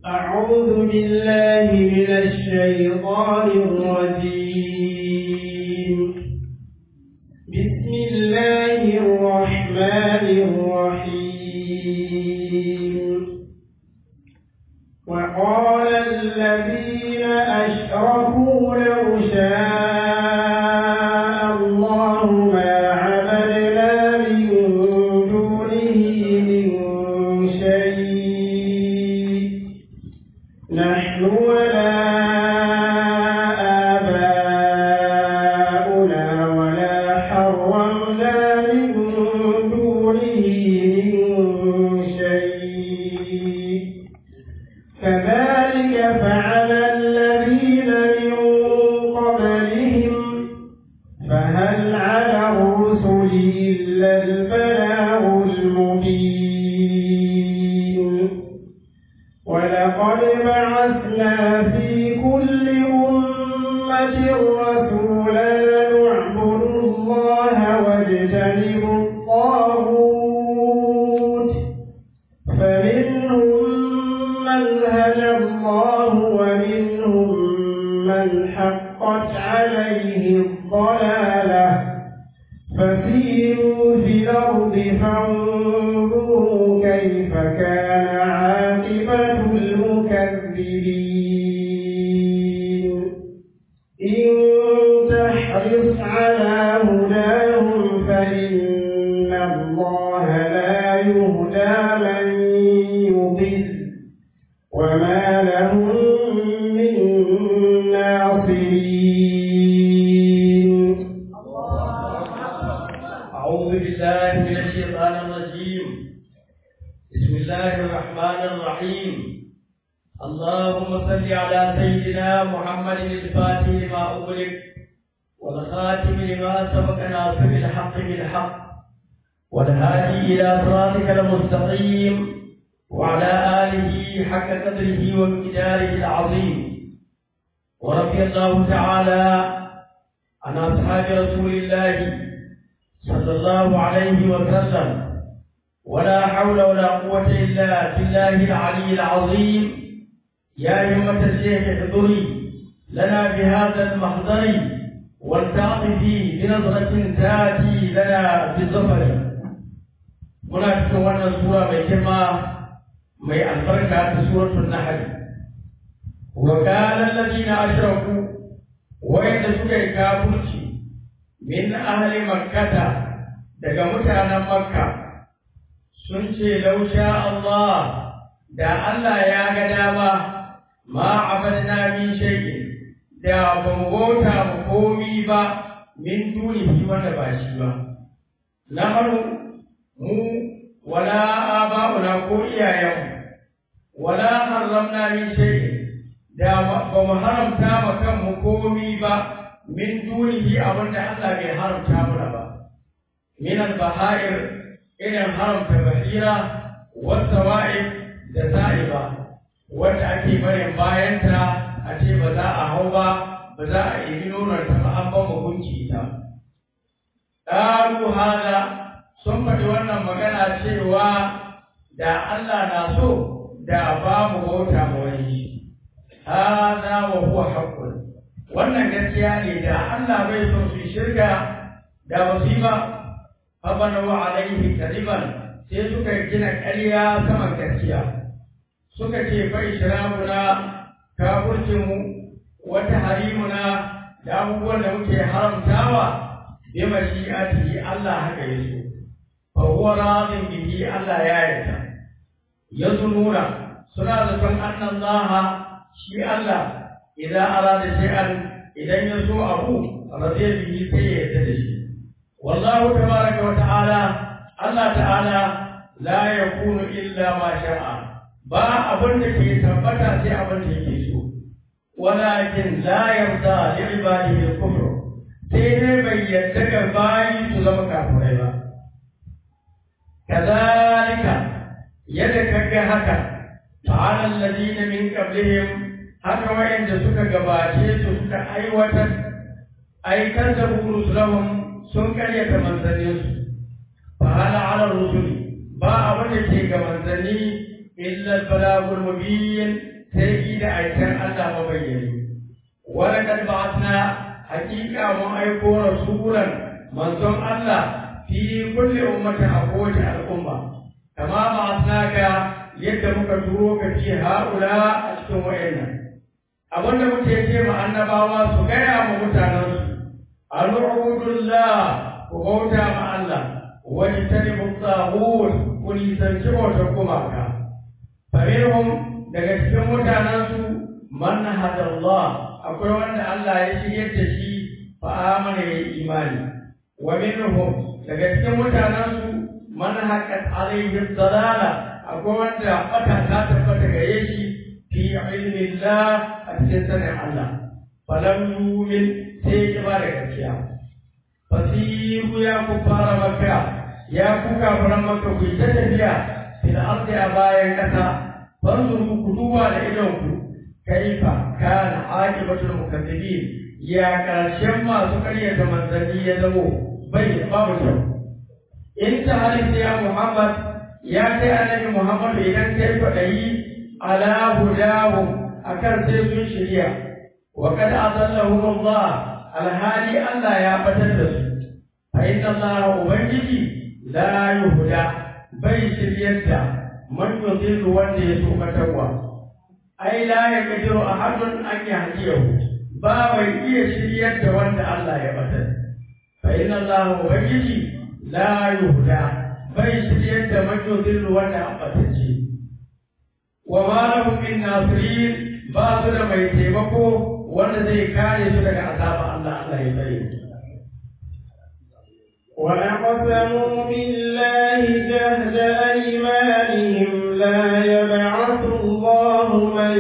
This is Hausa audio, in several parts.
أعوذ بالله من الشيطان الرجيم بسم الله الرحمن الرحيم وقال الذين أشركوا لو شاء الله ما عبدنا من دونه من شيء نحن ولا آباؤنا ولا حرمنا من دونه من شيء كذلك فعل الذين من قبلهم فهل على الرسل إلا البلاغ المبين ولقد بعثنا في كل أمة رسولا نعبد الله واجتنبوا الطاغوت فمنهم من هدى الله ومنهم من حقت عليه الضلالة فسيروا في الأرض فانظروا كيف كان عاقبة المكذبين إن تحرص على هداهم فإن الله لا يهدى من يضل وما لهم من ناصرين أعوذ بالله من الشيطان الرجيم بسم الله الرحمن الرحيم اللهم صل على سيدنا محمد الفاتح لما أغلق والخاتم لما سبق ناصر الحق بالحق والهادي إلى صراطك المستقيم وعلى آله حق قدره وامتداره العظيم ورضي الله تعالى عن أصحاب رسول الله صلى الله عليه وسلم ولا حول ولا قوة إلا بالله العلي العظيم يا همة الشيخ احضري لنا بهذا المحضر والتعطفي بنظرة تأتي لنا بالظفر muna cikin wannan sura mai girma mai albarka ta suratul nahl wa qala alladhina ashraku wayanda suka yi kafirci min ahli makkata daga mutanen makka sun ce lausha Allah da Allah ya ga dama ma abadna min shay'in da ba mu bauta mu komi ba min dunihi wanda ba shi ba nahnu mu wala aba'una ko iyayenmu wala harramna min shay'in da ba mu haramta ma kanmu komi ba min dunihi abinda Allah bai haramta mana ba min al-baha'ir irin haramta bahira wata wa'id da sa'iba wanda ake barin bayanta a ce ba za a hau ba ba za a yi nonon ta ba an ba hukunci ita ƙaru hada sun faɗi wannan magana cewa da Allah na so da ba mu bauta ma wani hada wa huwa haqqun wannan gaskiya ne da Allah bai so su shirka da musiba fabana wa alaihi kadiban sai suka gina ƙarya saman gaskiya suka ce fa ishramuna kafircinmu wata harimuna da abubuwan da muke haramtawa bi mashi'atihi Allah haka yaso fa huwa radin bihi Allah ya yarda yazununa suna zaton annan Allah shi Allah idan arada shay'an idan ya so abu radiya bihi sai ya yarda da shi wallahu tabaraka wa ta'ala Allah ta'ala la yakunu illa ma sha'a ba abin da ke tabbata sai abin da yake so walakin la yarda li ibadihi al-kufr sai dai bai yarda ga bayi su zama kafirai ba kazalika yadda kaga haka ta'ala alladhina min qablihim haka wayanda suka gabace su suka aiwatar aikar da rusulahum sun karyata manzanninsu fa hala ala rusuli ba abin da ke ga manzanni illa balagul mubin sai yi da aikin Allah mabayyani wala kad ba'athna haqiqa mun aiko rasulan manzon Allah fi kulli ummatin a kowace al'umma kama ba'athnaka yadda muka turo ka fi haula a cikin wayannan abinda muke ce ma annabawa su gaya ma mutanensu al'ubudullah ku bauta ma Allah wani tani mutahur ku nisanci bautar gumaka faminhum daga cikin mutanensu man hadallah akwai wanda Allah ya shiryar da shi fa amana ya imani wa minhum daga cikin mutanensu man haqqat alayhi dalala akwai wanda bata ta tabbata gare shi fi ilmillah a cikin sanin Allah falam yumin sai ya ba da gaskiya fasiru ya ku fara maka ya ku kafaran maka ku ta tafiya fil ardi a bayan kasa fanzuru ku duba da idon ku kaifa kana aqibatul mukazzibin ya karshen masu karyata manzanni ya zamo bai babu kyau in ta halitta ya Muhammad ya kai annabi Muhammad idan kai kwaɗayi ala hudahum akan sai sun shirya wa kad adallahum Allah alhali Allah ya batar da su fa inna Allah ubangiji la yuhda bai shiryar da man yudillu wanda ya so batarwa ai la yaqdiru ahadun an yahdiyahu ba mai iya shiryar da wanda Allah ya batar fa inna Allah ubangiji la yuhda bai shiryar da man yudillu wanda an batacce wa ma lahum min nasirin ba su da mai taimako wanda zai kare su daga azaba Allah Allah ya tsare وأقسموا بالله جهد أيمانهم لا يبعث الله من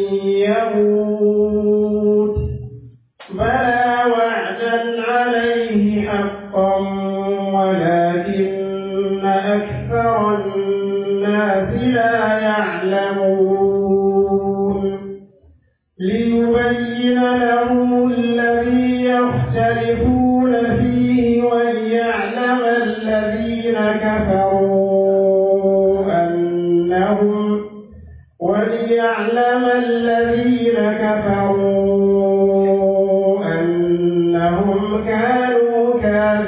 يموت بلى وعدا عليه حقا ولكن أكثر الناس لا يعلمون ليبين لهم الذي يختلفون فيه وليعلم الذين كفروا أنهم وليعلم الذين كفروا أنهم كانوا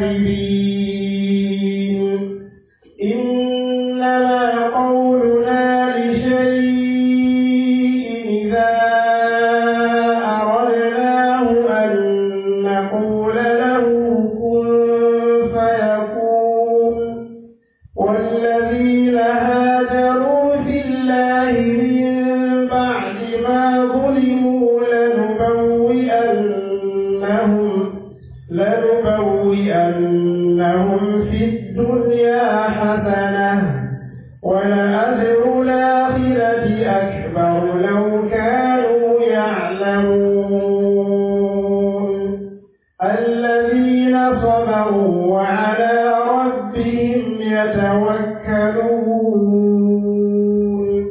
كاذبين إنما قولنا لشيء إذا أردناه أن نقول له كن فيكون والذين هاجروا في الله من بعد ما ظلموا لنبوئنهم لنبوئنهم في الدنيا حسنة ولأجر الآخرة أكبر لو كانوا يعلمون الذين صبروا وعلى ربهم يتوكلون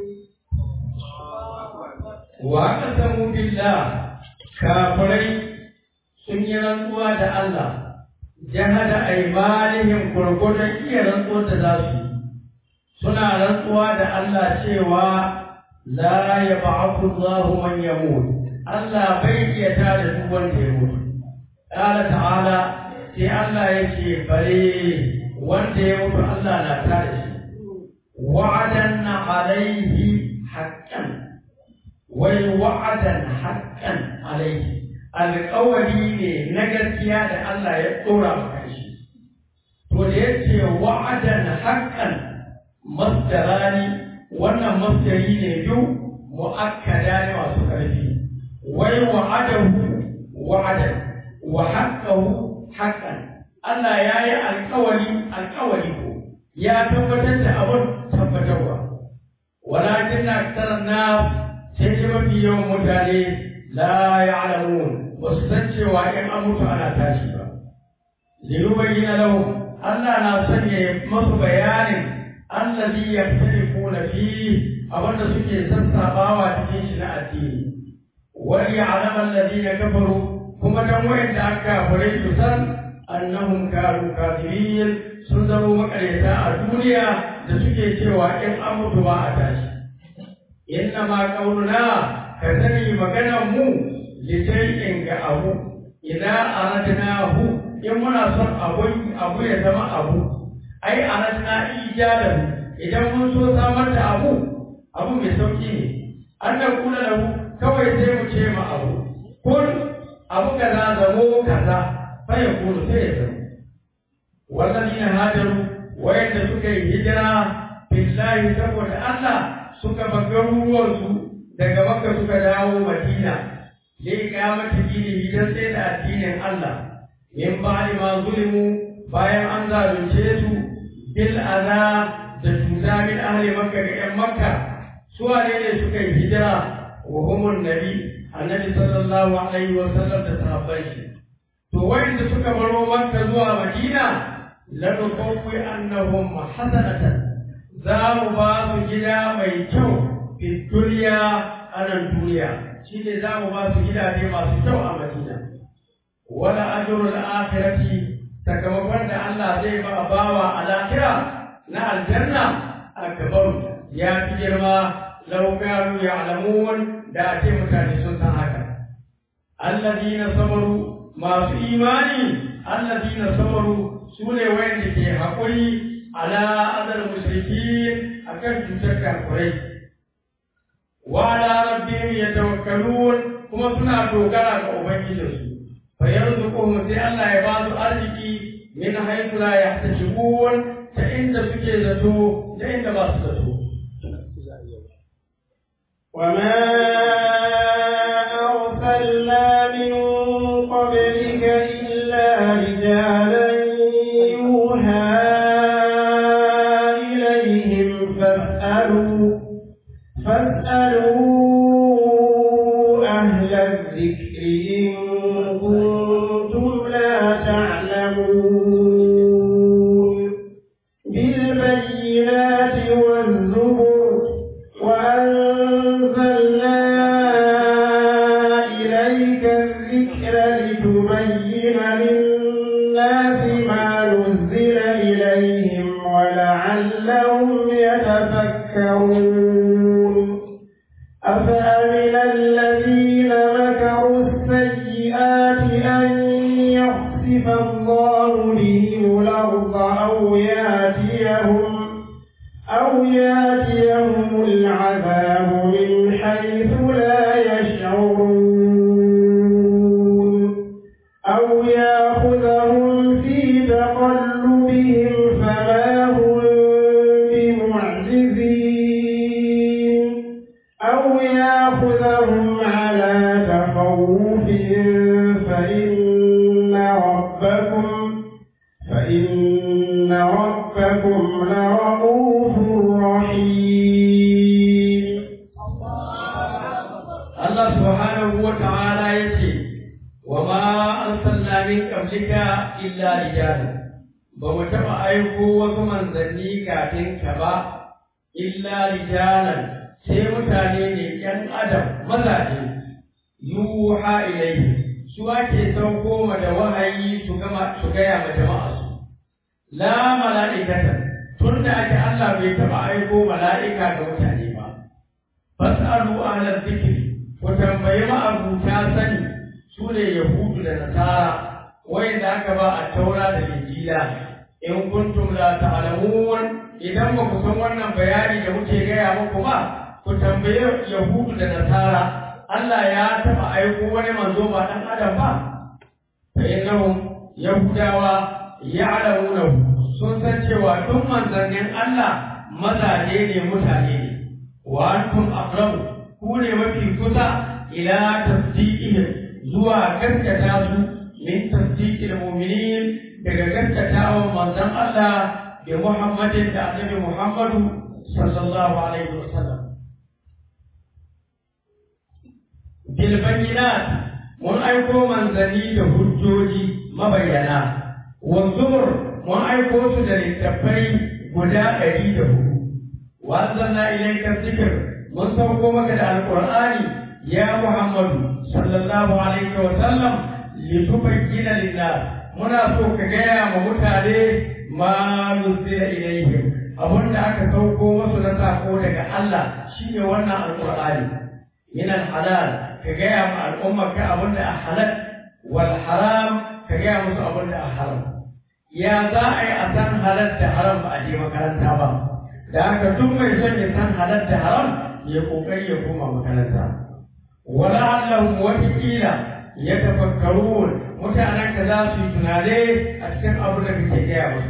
wa aqsamu billah kafirai sun yi rantsuwa da Allah jahada aymanihim gurgurdan iya rantsuwar da za su yi suna rantsuwa da Allah cewa la yab'athu Allahu man yamut Allah bai iya tada duk wanda ya mutu qala ta'ala sai Allah yake bare wanda ya mutu Allah na tada shi wa'adan alaihi haqqan wai wa'adan haqqan alaihi alƙawari ne na gaskiya da Allah ya tsora maka shi to da yace wa'adan haqqan masdarani wannan masdari ne biyu mu'akkada ne masu ƙarfi wai wa'adahu wa'adan wa haqqahu haqqan Allah ya yi alƙawari alƙawari ko ya tabbatar da abun tabbatarwa walakin aktsara nas sai dai mafi yawan mutane la ya'lamun ba su san cewa in an mutu ana tashi ba lirubayyana lahum Allah na son ya masu bayanin allazi yaktalifuna fi abinda suke sassabawa cikin shi na addini wal ya'lamu alladhina kafaru kuma dan wayanda aka kafirai su san annahum kanu kafirin sun zama makaryata a duniya da suke cewa in an mutu ba a tashi inna ma qauluna ka sani maganar mu litayyin ga abu idan aradnahu in muna son abu abu ya zama abu ai aradna ijadan idan mun so samar da abu abu mai sauki ne an da kula da kawai sai mu ce ma abu kun abu kaza zamo kaza fa ya kulu sai ya zama wallazina hajaru wayanda suka yi hijira billahi saboda Allah suka bar garuruwansu daga Makka suka dawo Madina li iqamati dinihi dan sai da addinin Allah min ba'di ma zulimu bayan an zalunce su bil adha da cuta min ahli Makka ga ƴan Makka su wane ne suka yi hijira wa humun nabi annabi sallallahu alaihi wa sallam da sahabbai shi to wanda suka baro Makka zuwa Madina lanukawwi annahum hasanatan za mu ba su gida mai kyau fi duniya a nan duniya shi ne za mu ba su gidaje masu kyau a Madina wala ajrul akhirati sakamakon da Allah zai ba bawa a lahira na aljanna akbar ya fi girma law kanu ya'lamun da ake mutane sun san haka alladina sabaru masu imani alladina sabaru su ne wayanda ke haƙuri ala adal mushriki akan cutar kafirai wa ala rabbihim yatawakkalun kuma suna dogara ga ubangijinsu fa yarzuquhum sai Allah ya ba su arziki min haythu la yahtasibun ta inda suke zato da inda ba su zato وما أرسلنا من قبلك إلا رجالا يوحى إليهم فاسألوا فاسألوا أهل الذكر إن كنتم لا تعلمون بالبينات والزبر وأنزلنا إليك الذكر لتبين للناس ما نزل إليهم ولعلهم يتفكرون أفأمن الذين مكروا السيئات أن يخسف الله بهم الأرض أو يأتيهم أو يأتيهم العذاب من حيث لا يشعرون أو يأخذهم في تقلبهم فما هم بمعجزين أو يأخذهم على تخوف فإن ربكم فإن ربكم لرؤوف رحيم Allah subhanahu wa ta'ala yace wa ma arsalna min qablika illa rijalan ba mu taɓa aiko wasu manzanni kafin ka ba illa rijalan sai mutane ne ‘yan adam mazaje yuha ilaihi su ake sauko ma da wahayi su gama su gaya ma jama'a su la mala'ikatan tun da ake Allah bai taɓa aiko mala'ika ga mutane ba fas'alu ahlal dhikri ku tambayi ma'abuta sani su ne yahudu da nasara wayanda aka ba a taura da injila in kuntum la ta'lamun idan ba ku san wannan bayani da muke gaya muku ba ku tambayi yahudu da nasara Allah ya taɓa aiko wani manzo ba dan adam ba fa innahum yahudawa ya'lamuna sun san cewa duk manzannin Allah mazaje ne mutane ne wa antum aqrabu ku ne mafi kusa ila tasdiqihim zuwa gaskata su min tasdiqil mu'minin daga gaskatawan manzon Allah da Muhammadin da Annabi Muhammadu sallallahu alaihi wasallam bil bayyinat mun aiko manzanni da hujjoji mabayyana wa zumur mun aiko su da littattafai guda ɗari da hudu wa anzalna ilayka dhikr mun sauko maka da alqur'ani ya muhammadu sallallahu alaihi wa sallam litubayyana linnas muna so ka gaya ma mutane ma nuzila ilaihim abinda aka sauko musu na sako daga daga Allah shine wannan alqur'ani min halal ka gaya ma al'umma ka abin da a halal wal haram ka gaya musu abin da a haram ya za a yi a san halal da haram ba a je makaranta ba da haka duk mai son ya san halal da haram ya kokari ya koma makaranta wala allahum wata kila ya tafakkarun mutanen ka za su yi tunane a cikin abin da kake gaya musu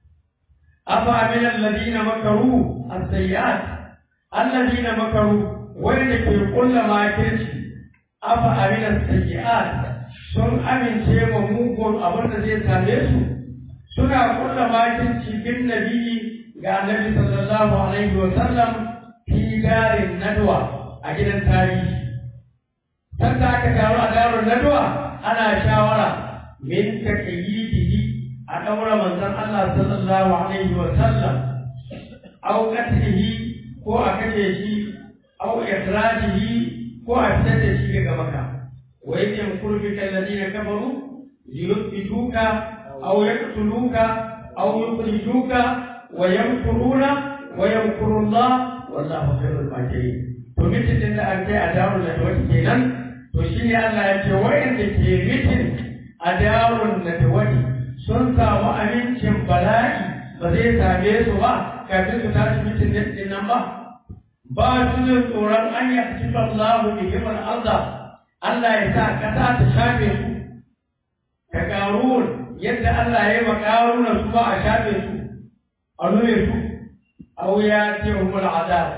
afa min alladhina makaru as-sayyi'at alladhina makaru wanda ke kulla makirci afa min as-sayyi'at sun amince wa mugun abin da zai same su suna kulla makirci bin nabi ga annabi sallallahu alaihi wa sallam fi darin nadwa a gidan tarihi sanda aka taru a darin nadwa ana shawara min taqyidihi a daura manzon Allah sallallahu alaihi wa sallam aw qatlihi ko a kace shi aw ikhrajihi ko a fitar da shi daga maka wa yake kurbi kalladina kafaru liyuthbituka aw yaqtuluka aw yukhrijuka wa yamkuruna wa yamkuru Allah wallahu khairul makirin to mitin da an kai a darul da wata kenan to shi ne Allah ya ce wa'anda ke mitin a darun da wani sun samu amincin bala'i ba zai same su ba kafin su tashi mitin din nan ba ba su jin tsoron an yi cikin Allah bi himar Allah Allah ya sa kasa ta shafe su ka karun yadda Allah ya yi wa karuna su ba a shafe su a nune su aw ya ce humul azab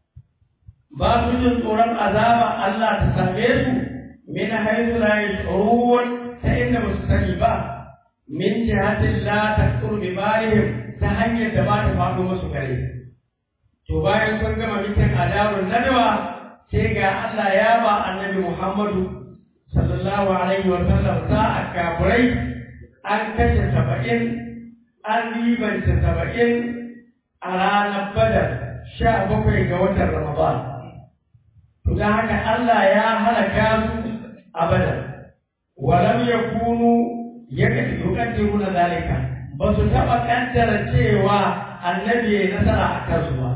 ba su jin tsoron azaba Allah ta same su min haythu la yash'urun ta inda ba su sani ba min jihatin la taqtur bi balihim ta hanyar da ba ta faɗo musu kare to bayan sun gama mitin adarun nadwa sai ga Allah ya ba annabi Muhammadu sallallahu alaihi wa sallam za a kafurai an kashe saba'in an ribanta saba'in a ranar badar sha bakwai ga watan ramadan to don haka Allah ya halaka su a badar walam yakunu yuqaddiruna zalika ba su taɓa kaddara cewa annabi ya nasara a kansu ba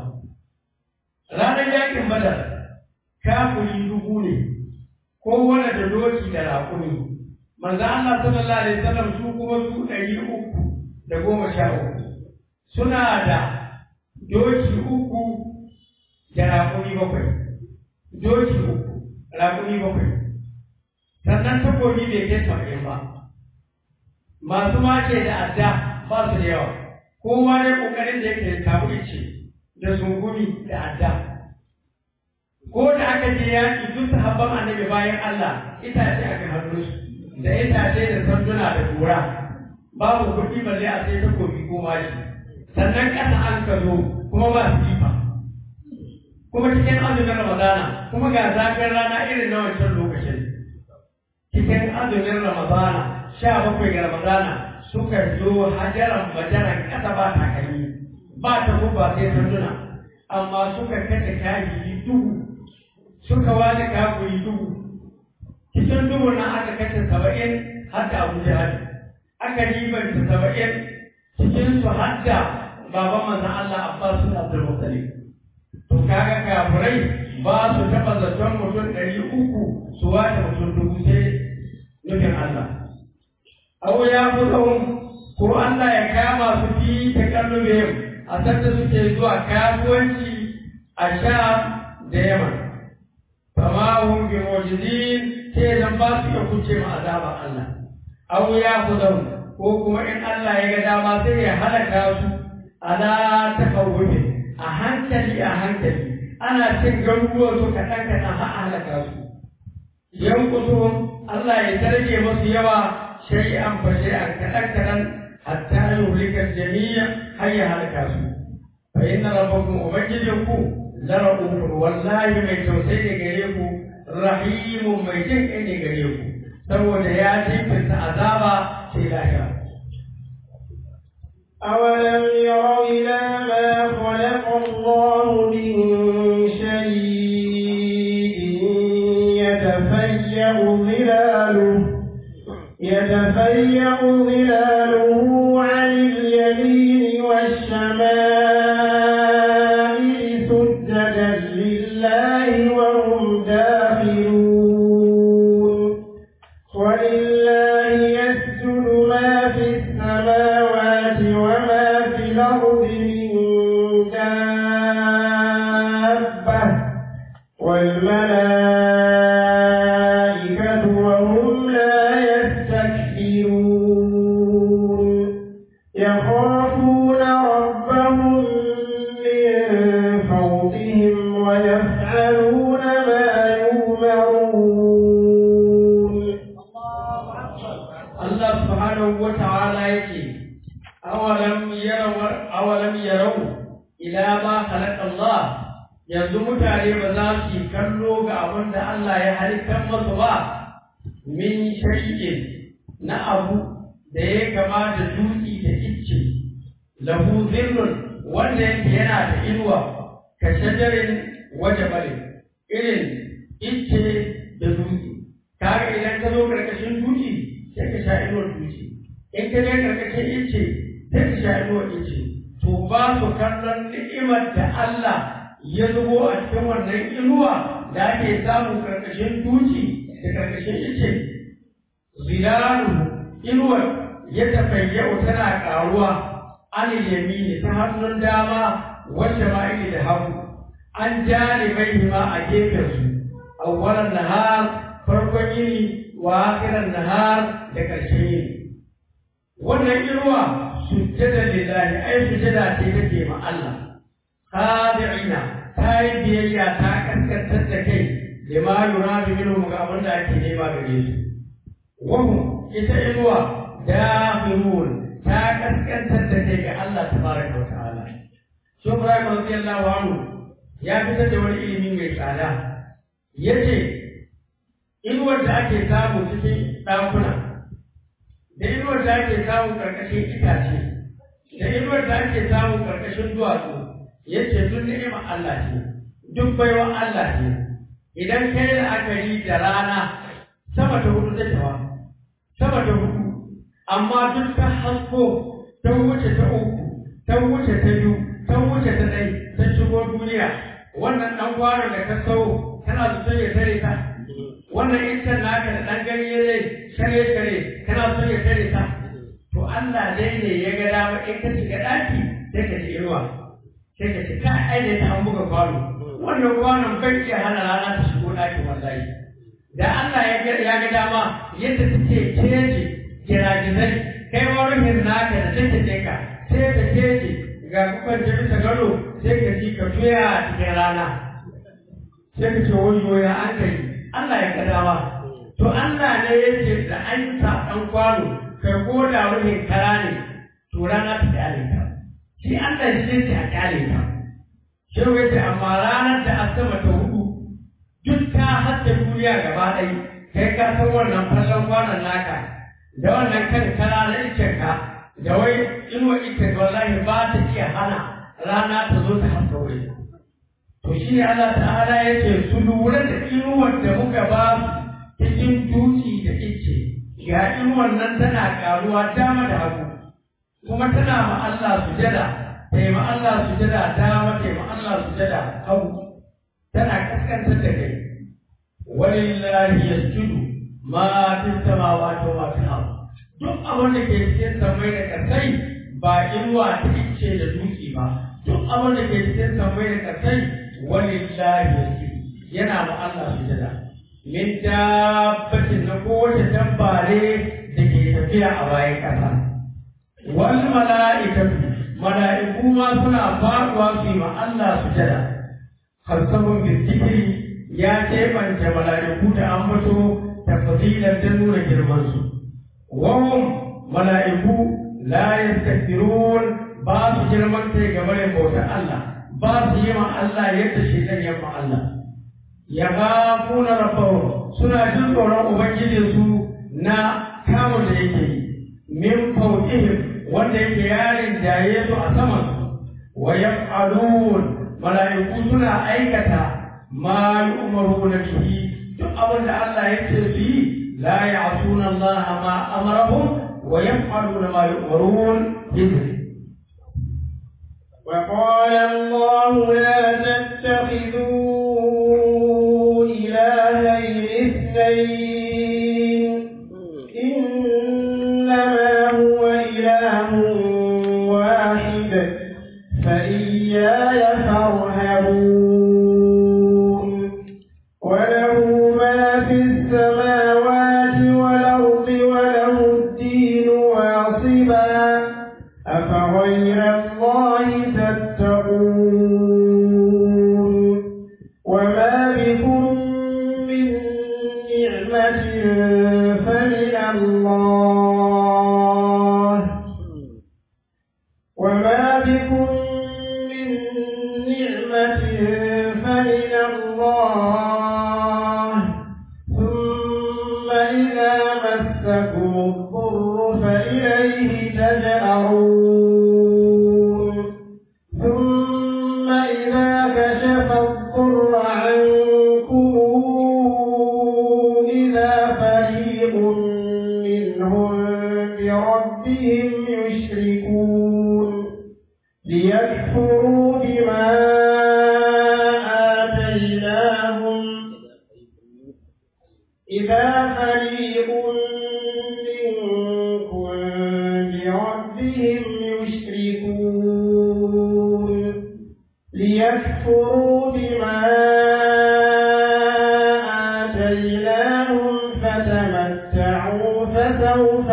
ranar yakin badar kafuri dubu ne kowane da doki da raƙumi manzo Allah sallallahu alaihi wasallam su kuma su ɗari uku da goma sha uku suna da doki uku da raƙumi bakwai doki uku raƙumi bakwai sannan takobi bai kai saba'in ba masu mace da adda ba su da yawa kowa ne ƙoƙarin da yake kamu ice da sungumi da adda ko da aka je yaƙi duk sahabban annabi bayan Allah itace aka hannu su da itace da sanduna da kura babu kuɗi balle a sai takobi ko mashi sannan ƙasa an ka zo kuma ba sifa kuma cikin azumin ramadana kuma ga zafin rana irin na wancan lokacin cikin azumin ramadana sha bakwai ga ramadana suka zo hajaran majaran ƙasa ba takalmi ba ta guba sai sanduna amma suka kashe kaji duhu suka wani kafuri duhu cikin duhu na aka kashe saba'in har da abu jihar aka ribanta saba'in cikin su har da baban manzan Allah Abbas bin Abdul Muttalib to kaga kafirai ba su taɓa zaton mutum ɗari uku su wata mutum dubu sai nufin Allah aw ya fi ko Allah ya kama su fi ta kallubihim a sanda suke zuwa kasuwanci a Sham da Yaman fama hum bi mujizin sai zan ba su iya kuce ma azaba Allah aw ya khudum ko kuma in Allah ya ga dama sai ya halaka su ala takawwubi a hankali a hankali ana cin garuruwa su kaɗan kaɗan har a halaka su yankusuhum Allah ya targe masu yawa shay'an fa shay'an kaɗan kaɗan hatta yuhlika jami'a har ya halaka su fa inna rabbakum ubangijinku la rahufun wallahi mai tausayi ne gare ku rahimun mai jin kai ne gare ku saboda ya jinkirta azaba sai lahira أولم يروا إلى ما خلق الله من شيء يتفيأ ظلاله يتفيأ ظلاله عن اليمين والشمائل سجدا فوقهم ويفعلون ما يؤمرون Allah subhanahu wa ta'ala yake awalam yaraw awalam yaraw ila ma khalaqa Allah yanzu mutane ba za su yi kallo ga abin da Allah ya halittar masu ba min shay'in na abu da ya kama da dutse da icce lahu zillun wanda yake yana da inuwa ka shajarin wajabale irin icce da dutse kaga idan ka zo karkashin dutse sai ka sha inuwar dutse in ka je karkashin ice sai ka sha inuwar ice to ba su kallon ni'imar da Allah ya zubo a cikin wannan inuwa da ake samu karkashin dutse da karkashin ice zilalu inuwar ya tafayyau tana karuwa an yamini ta hannun dama wacce ma da hagu an janibai ma a gefen su awwalan nahar farkon yini wa akhiran nahar da ƙarshen yini wannan irwa sujjada lillahi ai sujjada ce take ma Allah khadi'ina ta yi biyayya ta kaskantar da kai lima yuradu minhum ga abin da ake nema gare su wahum ita irwa dafirun ta kaskantar da kai ga Allah tabaraka wa ta'ala shi Ibrahim radiyallahu anhu ya fitar da wani ilimi mai tsada yace inuwar da ake samu cikin ɗakuna da inuwar da ake samu ƙarƙashin itace da inuwar da ake samu ƙarƙashin duwatsu yace duk ni'imar Allah ce duk baiwa Allah ce idan kai la'akari da rana sama ta hudu take wa sama ta hudu amma duk ta hasko ta wuce ta uku ta wuce ta biyu ta wuce ta ɗai ta shigo duniya wannan ɗan kwanon da ka sau kana da son ya tare ta wannan iskar naka da ɗan ganye ne share share kana son ya tare ta to Allah dai ne ya ga dama in ka shiga ɗaki sai ka ci inuwa sai ka ci ka aje ta an buga kwano wannan kwanon bai iya hana rana ta shigo ɗakin wallahi da Allah ya ga ya ga dama yadda take keje giragizai kai ma ruhin naka da take ka sai ka keje ga kukan da bisa gado sai ka ji ka tuya a cikin rana sai ka ce wayo ya an kai Allah ya ga dama to Allah ne ya ce da an sa ɗan kwano kai ko da ruhin kara ne to rana ta kyale ka shi Allah shi ce a kyale ka shi ya ce amma ranar da asama ta hudu duk ta hatta duniya gaba ɗaya kai ka san wannan fallon kwanon naka da wannan kan kara na icen ka da wai inuwa icen wallahi ba ta iya hana rana ta zo ta haska wuri to shi ne Allah ta'ala ya ce su lura da inuwar da muka ba su cikin duki da ice ga inuwar nan tana karuwa dama da hagu kuma tana ma Allah sujada ta yi ma Allah sujada dama ta yi ma Allah sujada hagu tana kaskantar da kai walillahi yasjudu ma fi samawati wa ma fil ard duk abin da ke cikin samai da kasai ba inuwa ta ice da dutse ba duk abin da ke cikin samai da kasai walillahi yasjudu yana ma Allah sujada min dabbatin na kowace dabbare da ke tafiya a bayan kasa wal mala'ikatu mala'iku ma suna faɗuwa su yi ma Allah sujada harsabun bizikiri ya keɓance mala'iku da ambato tafsilan ta nuna girmansu. Wahum mala'iku la yastakbirun ba su girman kai game da bautar Allah, ba su yi ma Allah yadda shi ɗan ya ma Allah. Ya ba kuna rafawo suna jin tsoron Ubangijinsu na kamun da yake yi, min fauƙihim wanda yake yarin jaye su a samansu, wa yaf'alun mala'iku suna aikata ma yu'maruna bihi duk abin da Allah ya ce su yi la ya'suna Allah ma amarahum wa yaf'aluna ma yu'marun bihi وقال الله لا تتخذوا إلهين اثنين إنما هو إله واحد فإياي فارهبون وله ما في السماوات والأرض وله الدين واصبا أفغير الله تتقون كشف الضر عنكم إذا فريق منهم بربهم يشركون ليكفروا بما آتيناهم إذا فريق منكم بربهم يشركون ليكفروا بما آتيناهم فتمتعوا فسوف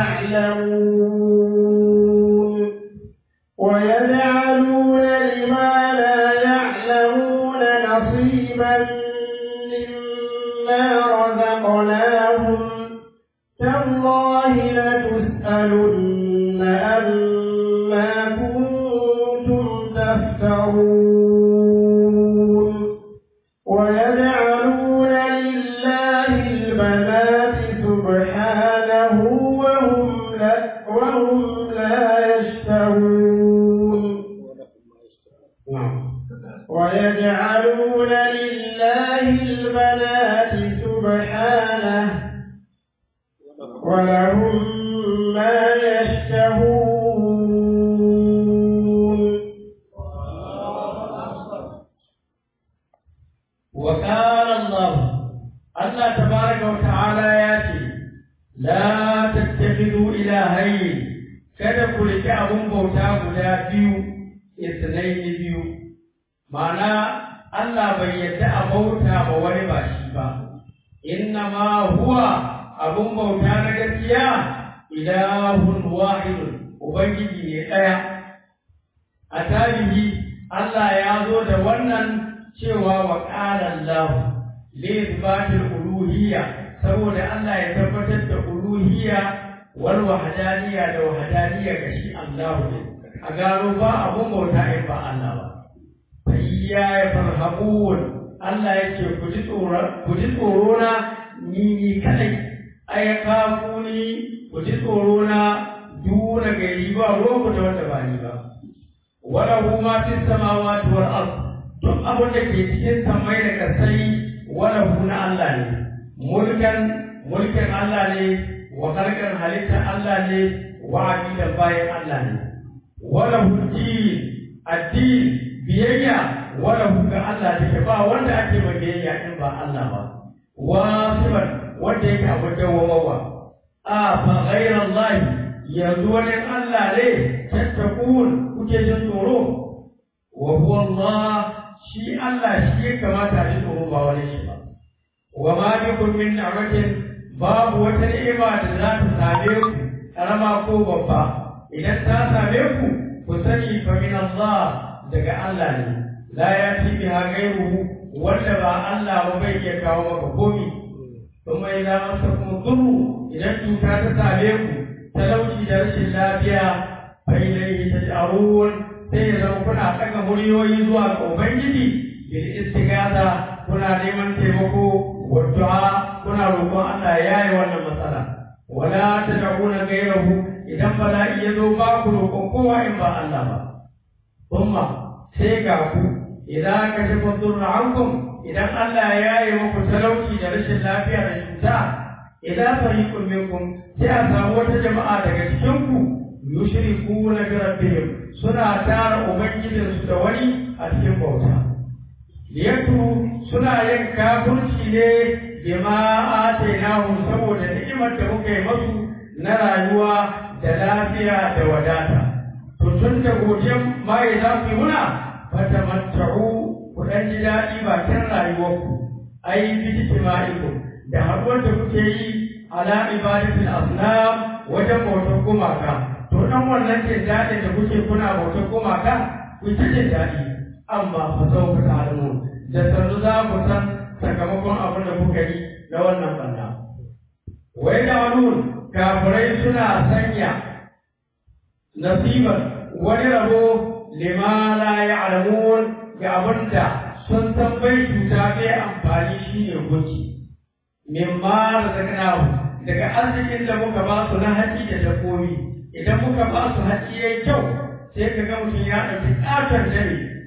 تعلمون ويجعلون لما لا يعلمون نصيبا مما رزقناهم تالله لتسألن أما كنتم تفترون ويجعلون لله البنات سبحانه وهم لا, وهم لا يشتهون ويجعلون لله البنات سبحانه ولهم ما يشتهون وقال الله الله تبارك وتعالى ياتي لا تتخذوا إلهين kada ku riƙe abun bauta guda biyu isnaini biyu ma'ana Allah bai yadda a bauta ba wani ba shi ba inna ma huwa abun bauta na gaskiya ilahun wahidun ubangiji ne ɗaya a tarihi Allah ya zo da wannan cewa wa ƙara Allah libatil uluhiyya saboda Allah ya tabbatar da uluhiyya wal wahdaniyya da wahdaniyya ga shi Allah ne a gano ba abun bauta in ba Allah ba fa iya ya farhabun Allah yake ku ji tsoro ku ji tsoro na ni ni kadai ay kafuni ku ji tsoro na duna gari ba ruwanku da wanda ba ni ba wala ma fi samawati wal ard duk abin da ke cikin samai da kasai wala na Allah ne mulkan mulkin Allah ne wa khalqan halitta Allah ne wa abidan bayan Allah ne wala din addin biyayya wala ga Allah take ba wanda ake ma biyayya in ba Allah ba wasiban wanda yake abu dawwamawa a fa ghayra Allah yanzu wani Allah ne tattakun kuke jin tsoro wa huwa Allah shi Allah shi ya kamata a ji tsoro ba wani shi ba wa ma bikum min ni'matin babu wata ni'ima da za ta same ku karama ko babba idan ta same ku ku sani fa min Allah daga Allah ne la yati biha ghayruhu wanda ba Allah ba bai iya kawo maka komi kuma idan masakum dhurru idan cuta ta same ku talauci da rashin lafiya fa ilayhi taj'arun sai ya zama kuna ɗaga muryoyi zuwa ga Ubangiji bil istighatha kuna neman taimako wa du'a kuna roƙon Allah ya yi wannan matsala wala tad'una ghayrahu idan bala'i ya zo ba ku roƙon kowa in ba Allah ba kuma sai ga ku idan ka shafa durra ankum idan Allah ya yi muku talauci da rashin lafiya da cuta idan fariqun minkum sai a samu wata jama'a daga cikin ku yushrikuna bi rabbihim suna tara ubangijinsu da wani a cikin bauta liyatu suna yin kafirci ne bima atainahum saboda ni'imar da muka yi masu na rayuwa da lafiya da wadata to tun da godiyan mai za ku yi muna fatamatta'u ku dan ji daɗi bakin rayuwarku ai bi ijtima'ikum da haɗuwar da kuke yi ala ibadatul asnam wajen bautar gumaka to dan wannan jin daɗin da kuke kuna bautar gumaka ku ta jin daɗi amma fa sau ku ta'lamu da sannu za ku san sakamakon abin da kuka yi na wannan banda wai da wani kafirai suna sanya nasiban wani rabo lima la ya'lamun ga abin da sun san bai cuta bai amfani shine gunki mimma razaqnahu daga arzikin da muka ba su na haƙi da dabbobi idan muka ba su haƙi yayi kyau sai ka ga mutum ya ɗauki ƙaton dare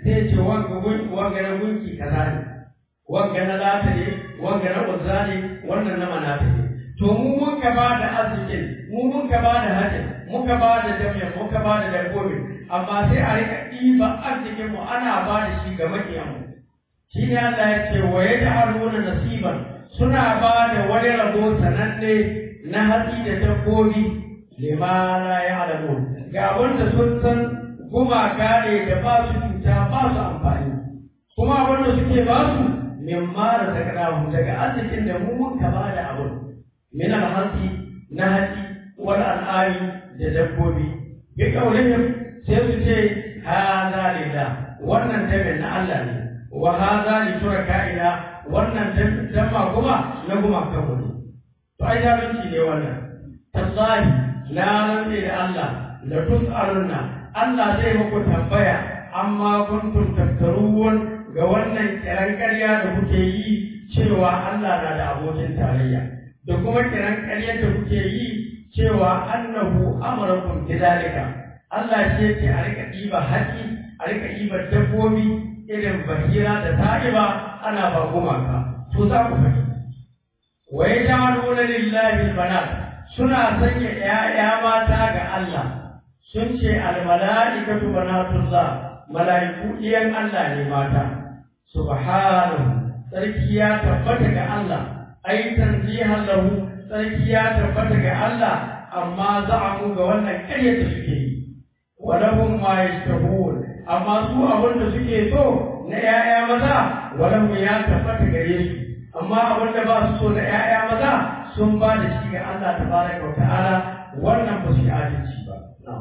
sai ce wanga gunki wanga na gunki kaza ne wanga na lata ne wanga na uzza ne wannan na manata ne to mu mun ka ba da arzikin mu mun ka ba da hajjin muka ba da jami'a muka ba da dabbobin amma sai a rika ɗiba arzikin mu ana ba da shi ga maƙiyanmu shi ne Allah ya ce wa yaj'aluna nasiban suna ba da wani rabo sananne na hatsi da dabbobi lima la ya'lamun ga wanda sun san gumaka ne da ba su cuta ba su amfani kuma wanda suke ba su mimma da takadahu daga arzikin da mu muka ba da abun min al-hasi na hatsi wal al'ami da dabbobi bi kaulihim sai su ce hadha lillah wannan dabin na Allah ne wa hadha li shuraka'ina wannan damma kuma na gumakan mu ne to ai zalunci ne wannan tallahi na rantse da Allah la tus'alunna Allah zai muku tambaya amma kuntum taftarun ga wannan kiran ƙarya da kuke yi cewa Allah na da abokin tarayya da kuma kiran ƙaryar da kuke yi cewa annahu amarakum bidalika Allah ce ce a rika ɗiba haƙi a rika ɗiba dabbobi irin bahira da ta'iba ana ba gumaka to za ku faɗi wa yaj'aluna lillahi albanat suna sanya ƴaƴa mata ga Allah sun ce almala'ikatu banatullah mala'iku iyan Allah ne mata subhanahu sarki ya tabbata ga Allah ai tanzihan lahu sarki ya tabbata ga Allah amma za'amu ga wannan ƙarya da suke yi walahum ma yashtahun amma su abin da suke so na 'ya'ya maza walahum ya tabbata gare su amma abin da ba su so na 'ya'ya maza sun ba da shi ga Allah tabaraka wa ta'ala wannan ba su yi adalci ba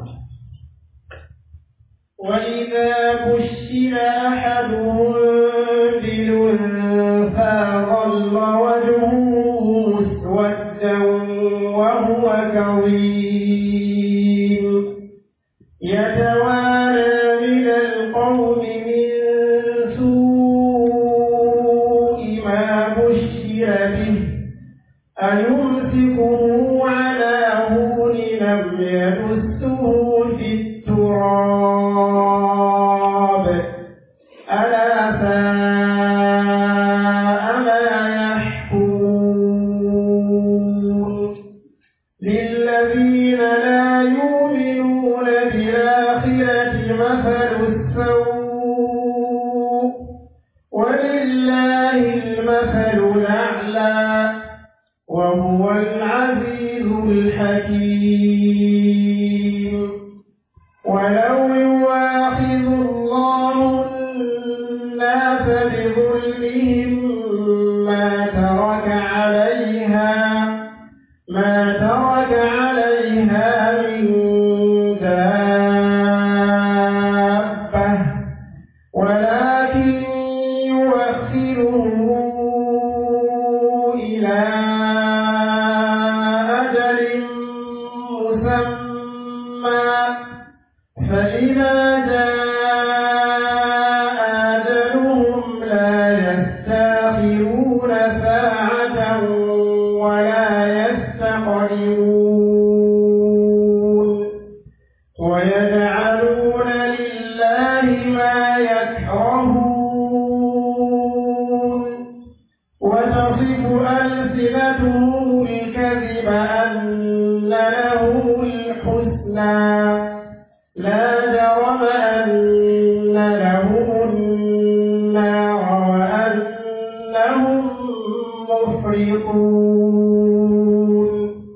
وإذا بشر أحدهم بالأنثى ظل وجهه مسودا وهو كظيم يتوارى من القوم من سوء ما بشر به أيمسكه على هون لم يدسه في التراب ألا ساء ما يحكمون للذين لا يؤمنون بالآخرة مثل السوء ولله المثل الأعلى وهو العزيز الحكيم ولو يواخذ الله الناس بظلمهم ما ترك عليها ما ترك عليها من دابة ولكن يوخرهم إلى أجل مسمى فإذا جاء أجلهم لا يستأخرون ساعة ولا يستقدمون ويجعلون لله ما يكرهون وتصف ألسنتهم الكذب أن لهم الحسنى لا جرم أن لهم النار وأنهم مفرطون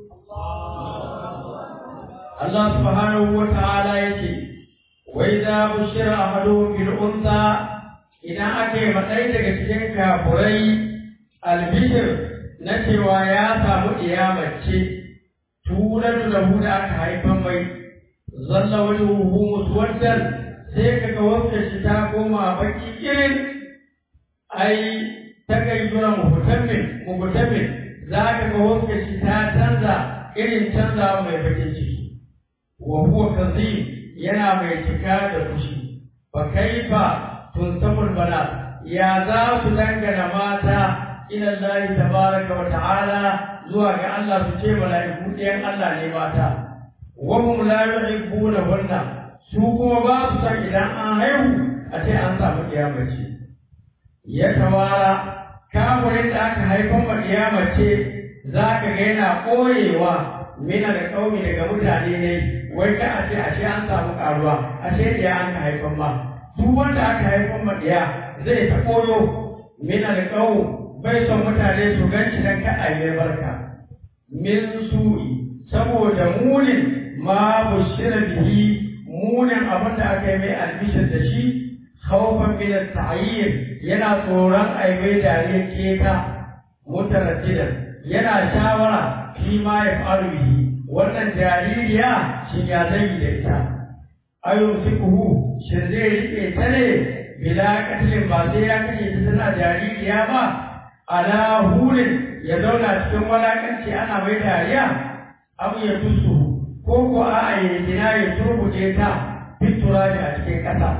Allah subhanahu wa ta'ala yace wa idza bushira ahaduhum bil unsa idan ake madai daga cikin kafurai albishir na cewa ya samu mace turan da da aka haifan mai zalla wajhuhu muswaddan sai kaga wanda shi ta koma baki irin ai ta kai jura muhtammin muhtammin za ka ga wanda shi ta canza irin canza mai bakin ciki wa huwa kazim yana mai cika da fushi fa kaifa tunsabul bana ya za su dangana mata ila Allah tabaraka wa ta'ala zuwa ga Allah su ce mala'iku ɗayan Allah ne mata wa hum la yuhibbuna hunna su kuma ba su san idan an haihu a ce an samu kiyamace ya tawara kafirin da aka haifan ma kiyamace za ka ga yana koyewa mina da kaumi daga mutane ne wai ka a ce a ce an samu karuwa a ce ɗaya an ka haifan ma duk wanda aka haifan ma ɗaya zai ta koyo mina da kaumi bai son mutane su gan shi dan ka a barka min su'i saboda munin ma bushira bihi munin abin da aka yi mai albishir da shi khawfan min at-ta'yir yana tsoron ai mai dariya keta mutaraddidan yana shawara fi ma yaf'alu bihi wannan jaririya shin ya zai da ita ayun sikuhu shin zai rike ta ne bila katlin ba sai ya kashe ta tana jaririya ba ala hulin ya zauna cikin walakanci ana mai dariya abu ya tusu ko ko a ya gina ya turbuce ta fitura da a cikin ƙasa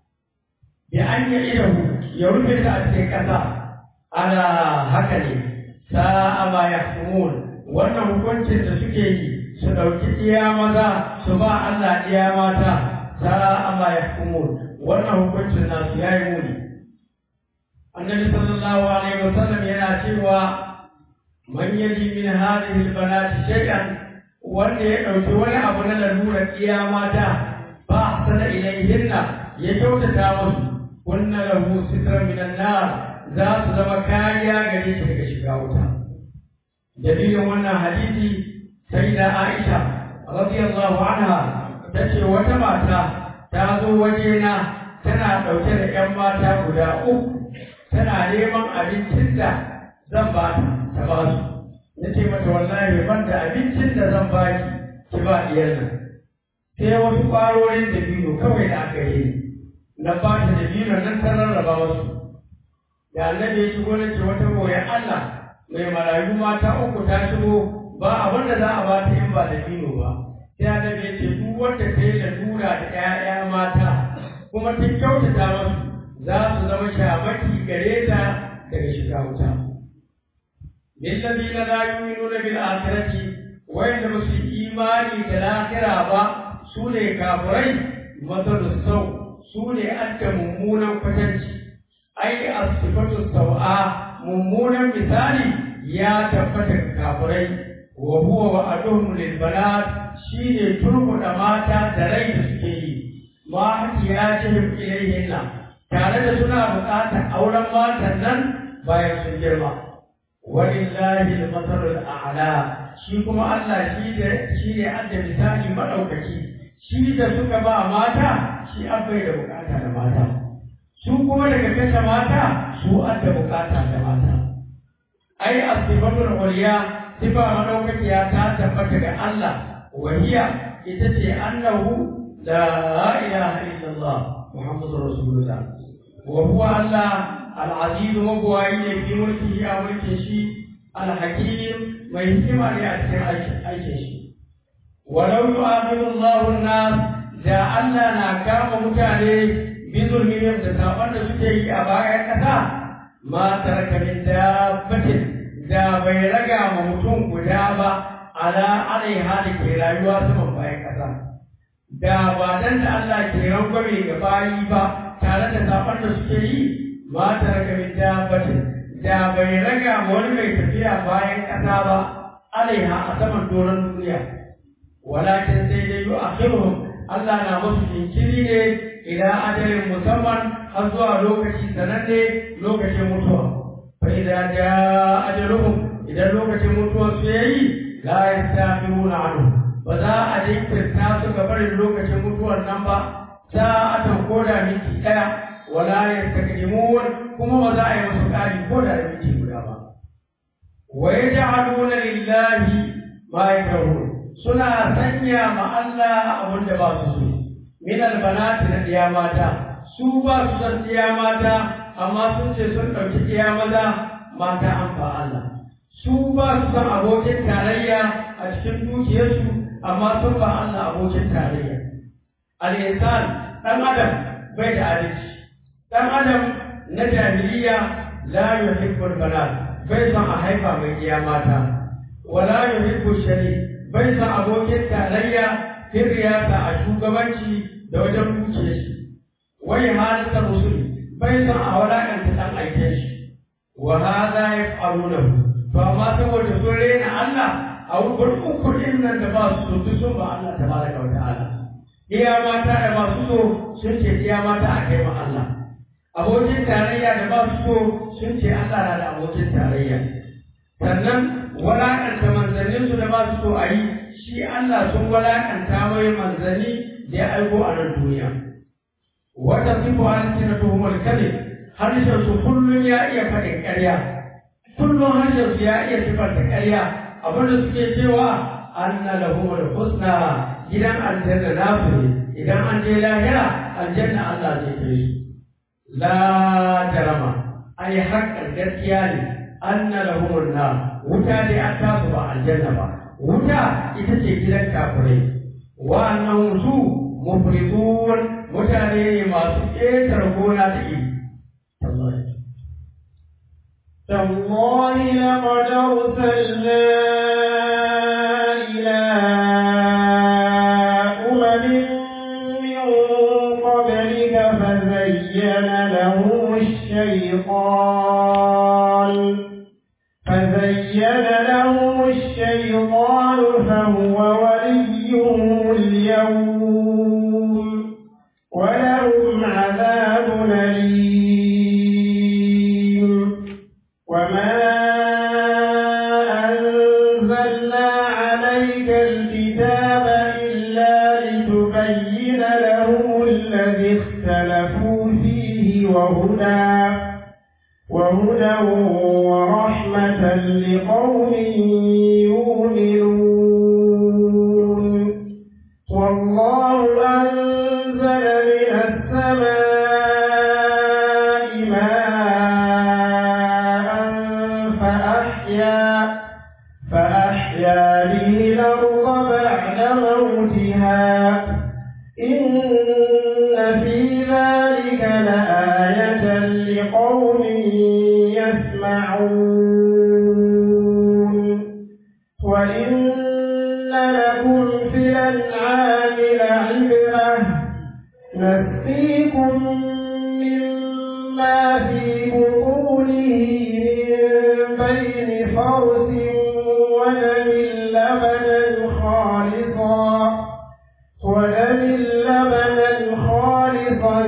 bi an yi idahu ya rufe ta a cikin ƙasa ana haka ne sa'a ma ya wannan hukuncin da suke yi su ɗauki iya maza su ba Allah iya mata sa'a ma ya wannan hukuncin nasu ya yi muni annabi sallallahu alaihi wasallam yana cewa man yaji min hadhihi albanati shay'an wanda ya dauki wani abu na lalurar iya mata ba sana ilayhinna ya kyautata musu kunna lahu sitran min nar za su zama kariya gare shi daga shiga wuta dalilin wannan hadisi sai da Aisha radiyallahu anha tace wata mata ta zo wajena tana dauke da 'yan mata guda uku tana neman abincin da zan ba ta ta ba su na ce mata wallahi ban da abincin da zan ba ki ki ba diyar nan sai wasu ƙwarorin da biyu kawai da aka yi na ba ta da biyu nan ta rarraba wasu da annabi ya shigo na ce wata goyon Allah mai marayu mata uku ta shigo ba abin da za a ba ta in ba da biyu ba sai annabi ya ce duk wanda ta yi lalura da 'ya'ya mata kuma ta kyautata masu za su zama shamaki gare ta daga shiga wuta. Lillazina la yu'minuna bil akhirati wayanda ba su imani da lahira ba su ne kafirai masalu sau su ne adda mummunan kwatanci ai asifatu sau'a mummunan misali ya tabbata ga kafirai wa huwa wa'aduhum lil banat shine turbuda mata da rai da suke yi ma hatiyatihim ilayhinna tare da suna buƙatar auren matan nan bayan sun girma walillahi al-masalul a'la shi kuma Allah shi da shi ne adda misali madaukaki shi da suka ba mata shi abai da bukata da mata su kuma daga kashe mata su adda bukata da mata ai asifatul uliya sifa madaukakiya ta tabbata ga Allah wahiya ita ce annahu la ilaha illallah muhammadur rasulullah wa huwa Allah al-aziz mabwayi fi mulkihi a mulkin shi al-hakim mai hikima ne a cikin aikin shi walau yu'amiru Allahu an-nas da Allah na kama mutane bi zulmihim da saban da suke yi a bayan kasa ma taraka min dabbatin da bai raga ma mutum guda ba ala alaiha da ke rayuwa saman bayan kasa da ba dan da Allah ke rangwame ga bayi ba tare da saban da suke yi ma taraka min dabbatin da bai raga ma wani mai tafiya bayan kasa ba alaiha a saman doron duniya walakin sai dai yu akhiruhum Allah na musu jinkiri ne ila ajalin musamman har zuwa lokaci sananne lokacin mutuwa fa idza jaa ajaluhum idan lokacin mutuwa su yayi la yastamiruna anhu ba za a jinkirta su ga barin lokacin mutuwar nan ba sa'atan koda minti daya wala yastakdimun kuma ba za a yi musu kari koda da minti guda ba wa yaj'aluna lillahi ma yakrahun suna sanya ma Allah abin da ba su so min albanati na diya mata su ba su san diya mata amma sun ce sun ɗauki diya maza mata an fa Allah su ba su san abokin tarayya a cikin dukiyarsu amma sun ba Allah abokin tarayya al-insan dan adam bai da adalci dan adam na jahiliya la yuhibbul banat bai san a haifa mai diya mata wala yuhibbu shari'a bai sa abokin tarayya fin riyasa a shugabanci da wajen dukiya shi wai halitta rusuli bai san a walakanta dan aiken shi wa hadha yaf'alunahu to amma saboda sun rena Allah a wurin uku din nan da ba su so sun ba Allah tabaraka wa ta'ala iya mata da masu so sun ce iya mata a kai ma Allah abokin tarayya da ba su so sun ce Allah na da abokin tarayya sannan walakanta manzannin su da ba su so a yi shi Allah sun walakanta mai manzanni da ya aiko a nan duniya wata sifu halittar tuhumar kalin harshen su kullum ya iya faɗin ƙarya kullum harshen su ya iya sifanta ƙarya abinda suke cewa anna lahumul husna gidan aljanna nasu ne idan an je lahira aljanna Allah zai kai su la jarama ai haƙƙan gaskiya ne anna lahumul nar wuta dai an tasu ba aljanna ba wuta ita ce gidan kafirai wa'annan su mufritun mutane ne masu ƙetar gona da iri تالله لقد أرسلنا إلى أمم من قبلك فزين لهم الشيطان فزين لهم الشيطان فهو وليهم اليوم ولهم عذاب أليم وما أنزلنا عليك الكتاب إلا لتبين لهم الذي اختلفوا فيه وهدى وهدى ورحمة لقوم يؤمنون والله أنزل من السماء ماء فأحيا فأحيا به الأرض بعد موتها إن في ذلك لآية لقوم يسمعون وإن لكم في الأنعام لعبرة نسقيكم مما في بطونه من بين فرث ودم لبنا خالصا ودم لبنا خالصا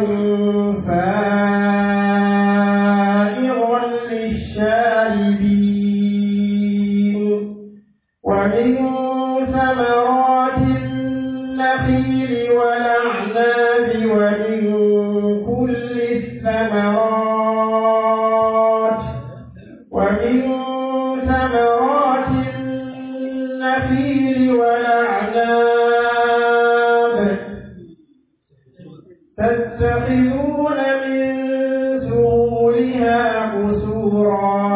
سائغا للشاربين ومن ثمرات النخيل والأعناب ومن كل الثمرات ومن ثمرات النخيل والأعناب تتخذون من سهولها قصورا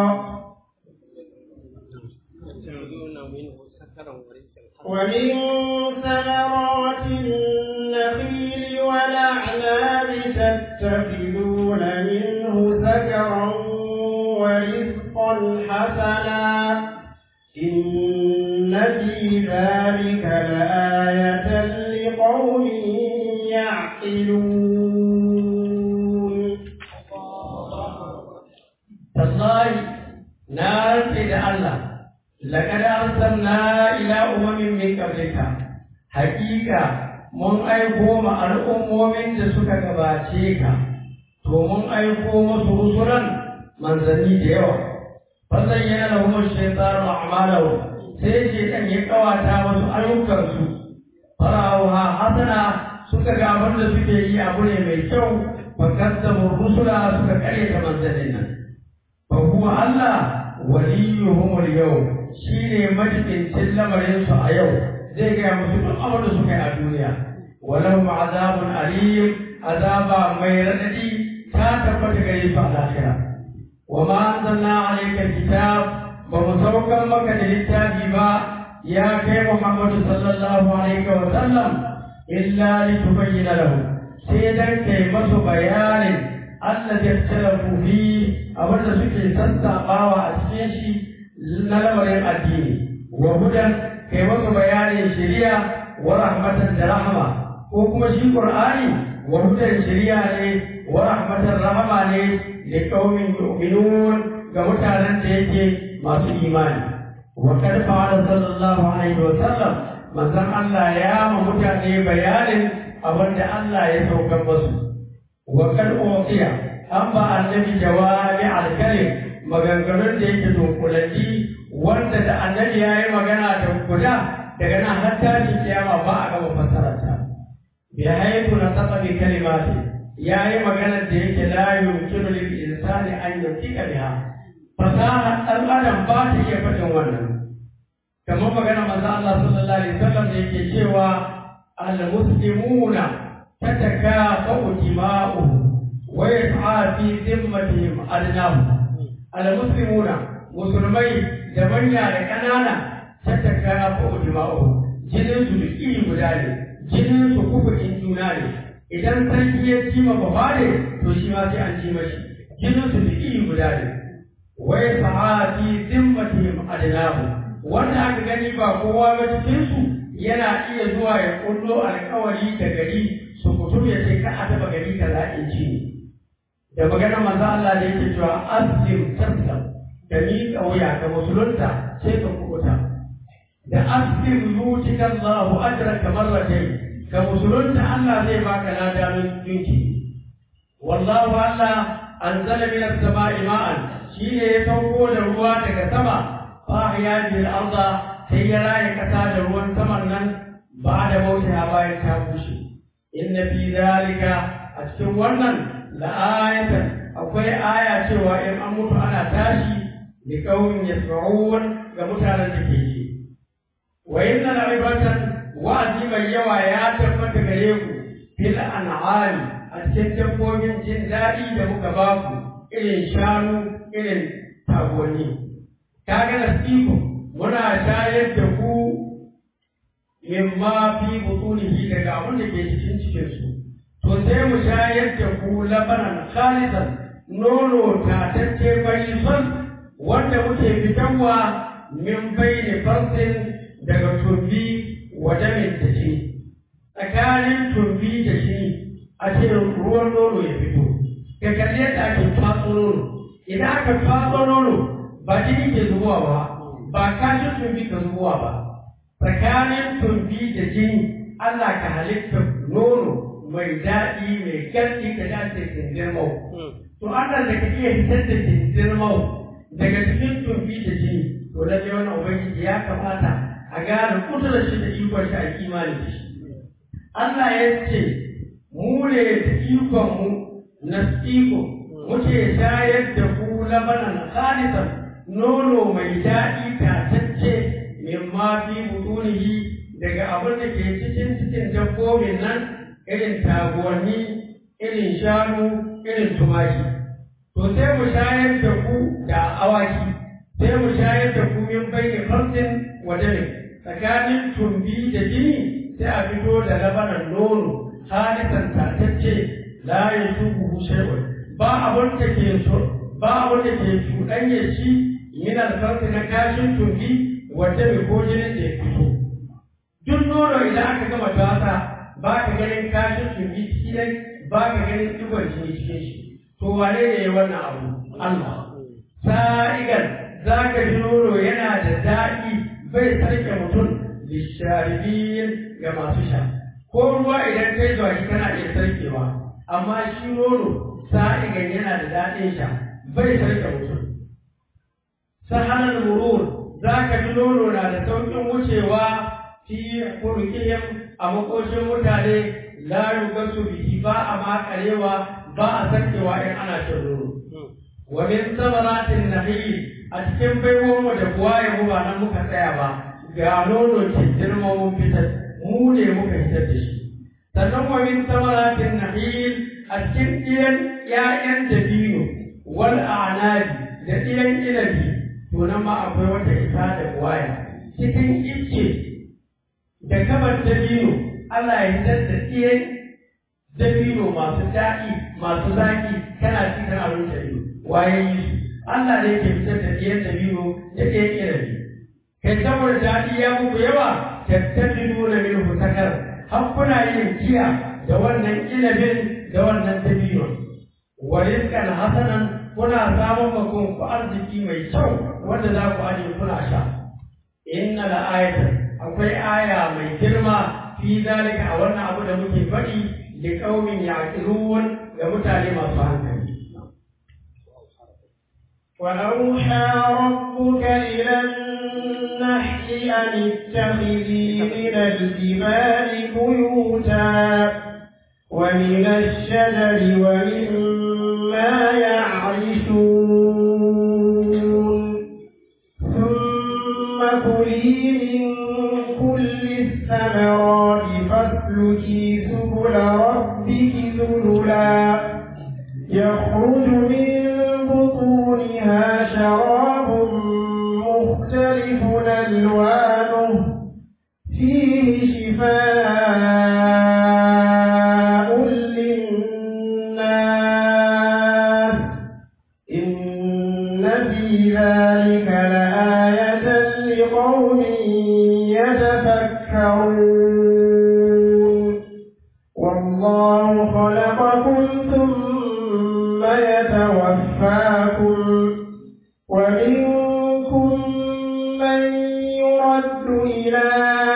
ومن ثمرات النخيل والأعناب تتخذون منه سكرا ورزقا حسنا إن في ذلك لآية لقوم يعقلون tallahi na rantse da Allah laqad arsalna ila umamin min qablika haqiqa mun aiko ma al'ummomin da suka gabace ka to mun aiko musu rusulan manzanni da yawa fazayyana lahum ash-shaytanu a'malahum sai shaytan ya kawata musu ayyukansu fara'uha hasana suka ga abin da suke yi abu ne mai kyau fakazzabu rusula suka karyata manzannin nan فهو الله وليهم اليوم شيني مجد سلم ينسى اليوم زي كان مسلم أمر سكي الدنيا ولهم عذاب أليم عذاب ميردي كاتبت غريب الآخرة وما أنزلنا عليك الكتاب بمسوكا مكة للتابي با يا كي محمد صلى الله عليه وسلم إلا لتبين لهم سيدا كي مسو بيان الذي اختلفوا فيه abinda suke sassaɓawa a cikin shi na lamarin addini wa hudan kai maka bayanin shari'a wa rahmatan da rahama ko kuma shi qur'ani wa hudan shari'a ne wa rahmatar rahama ne da qaumin yu'minun ga mutanen da yake masu imani wa kad fa'ala sallallahu alaihi wa sallam manzon Allah ya ma mutane bayanin abin da Allah ya saukar musu wa kad uqiya an ba annabi jawabi al-kalim maganganun da yake dunkulalli wanda da annabi ya yi magana da guda daga nan har tashin kiyama ba a gama fassararta bi haitu na saba bi kalimati ya yi magana da yake la yumkinu lil insani an yutika biha fasaha dan adam ba ta iya faɗin wannan kamar magana manzo Allah sallallahu alaihi wasallam da yake cewa al muslimuna tatakafa'u dima'uhum wa yas'a fi dhimmatihim adnahum al muslimuna musulmai da manya da ƙanana tattaka ko ujma'u jinin su duk iri guda ne jinin su kufurin juna ne idan sarki ya ci ma baba ne to shi ma sai an ci mashi jinin su duk iri guda ne wai sa'ati zimmatihim adnahu wanda aka gani ba kowa ba cikin su yana iya zuwa ya kullo alƙawari da gari su kutum ya ce ka a taba gari kaza in ci da maganar manzo Allah da yake cewa aslim taslam da miƙa wuya ga musulunta sai ka kubuta da aslim yutika Allahu ajraka marratayn ga musulunta Allah zai baka lada min dinki wallahu Allah anzala min as-sama'i ma'an shine ya sauko da ruwa daga sama fa ahya bil arda sai ya raye kasa da ruwan saman nan ba da mauta bayan ta bushe inna fi zalika a cikin wannan la'ayatan akwai aya cewa in an mutu ana tashi لقوم يسمعون كمتانا تكيجي وإن العبرة وعدي من يوى يا تفت غريكو في الأنعام أتكتب من جندائي دمك باكو إلين شانو إلين تابوني kaga nasiku muna shayar da ku mimma fi butunihi daga abin da ke cikin cikin su to sai mu shayar da ku labanan khalisan nono tatacce bai son wanda muke fitarwa min bayni farsin daga tumbi wa damin da shi tsakanin tumbi da shi a ce ruwan nono ya fito ka kalli yadda ake fatso nono idan aka fatso nono ba jini ke zubowa ba ba kashin tumbi ka zubowa ba tsakanin tumbi da jini Allah ka halitta nono mai daɗi mai garɗi ka dace kindirmau to Allah da ka iya fitar da kindirmau daga cikin tumbi da jini to lalle wannan ubangiji ya kamata a gane kudurar shi da ikon shi a imani da shi Allah ya ce mu ne da ikon mu na iko muke shayar da ku labanan khalisan nono mai daɗi tatacce min ma fi butunihi daga abin da ke cikin cikin dabbobin nan irin taguwanni irin shanu irin tumaki to sai mu shayar da ku da awaki sai mu shayar da ku min bayni farsin wa damin tsakanin tumbi da jini sai a fito da labanan nono halisan tatacce la yasubu shay'un ba abun da ke so ba abun da ke cuɗanye shi min alfarsi na kashin tumbi wa dami ko jinin da ya fito duk nono idan aka gama tasa ba ka ganin kashin tumbi cikin ba ka ganin digon jini cikin shi to wane ne wannan abu Allah sa'igan za ka ji nono yana da daɗi bai sarke mutum lisharibin ga masu sha ko ruwa idan kai zuwa shi kana iya sarkewa amma shi nono sa'igan yana da daɗin sha bai sarke mutum sahalar murur za ka ji nono na da sauƙin wucewa fi kurkiyar a makoshin mutane la yugasu bihi ba a makarewa ba a sarkewa in ana shan nono wa min samaratin nakhil a cikin baiwon mu da buwaye mu ba nan muka tsaya ba ga nono ke girma mun fitar mu ne muka fitar da shi sannan wa min samaratin nakhil a cikin ɗiyan ƴaƴan dabino wal a'nabi da ɗiyan inabi to nan ma akwai wata isa da buwaya cikin icce da kabar dabino Allah ya fitar da ɗiyan dabino masu daɗi masu zaki kana ci kana rinka ido waye yi su Allah ne ke fitar da ɗiyan dabino da ɗiyan inabi kai saboda daɗi ya muku yawa tattabi nuna min husakar har kuna yin giya da wannan inabin da wannan dabino wa rizqan hasanan kuna samun makon ku arziki mai kyau wanda za ku aje kuna sha inna la ayatan akwai aya mai girma fi zalika a wannan abu da muke faɗi li qaumin yaqilun ga mutane masu hankali وأوحى ربك إلى النحل أن اتخذي من الجبال بيوتا ومن الشجر ومما يعرشون ثم كلي من كل الثمرات فاسلكي سبل ربك ذللا يخرج من بطونها شراب مختلف ألوانه فيه شفاء للناس إن في ذلك لآية لقوم يتفكرون والله خلقكم ثم يتوفاكم ومنكم من يرد إلى